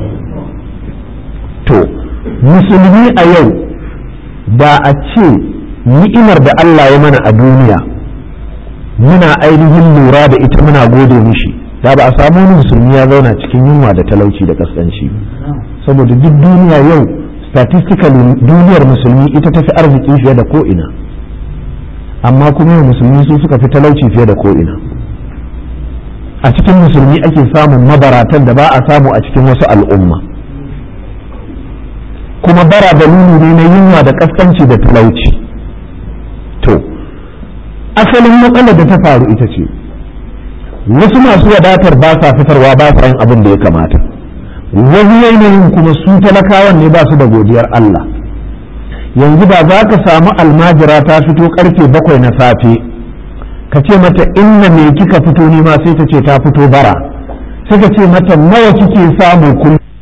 to musulmi a yau da a ce ni'imar da Allah ya mana a duniya muna ainihin lura da ita muna gode mishi da ba a samu wani musulmi ya zauna cikin yunwa da talauci da kaskanci saboda duk duniya yau statistically duniyar musulmi ita tafi arziki fiye da ko'ina amma kuma yau musulmi su suka fi talauci fiye da ko'ina a cikin musulmi ake samun mabaratan da ba a samu a cikin wasu al'umma kuma bara dalili ne na yunwa da kaskanci da talauci to asalin matsalar da ta faru ita ce wasu masu wadatar ba sa fitarwa ba sa yin abin da ya kamata wani yanayin kuma su talakawan ne ba su da godiyar Allah yanzu ba za ka samu almajira ta fito karfe bakwai na safe ka ce mata inna me kika fito ne ma sai ta ce ta fito bara sai ka ce mata nawa kike samu kullum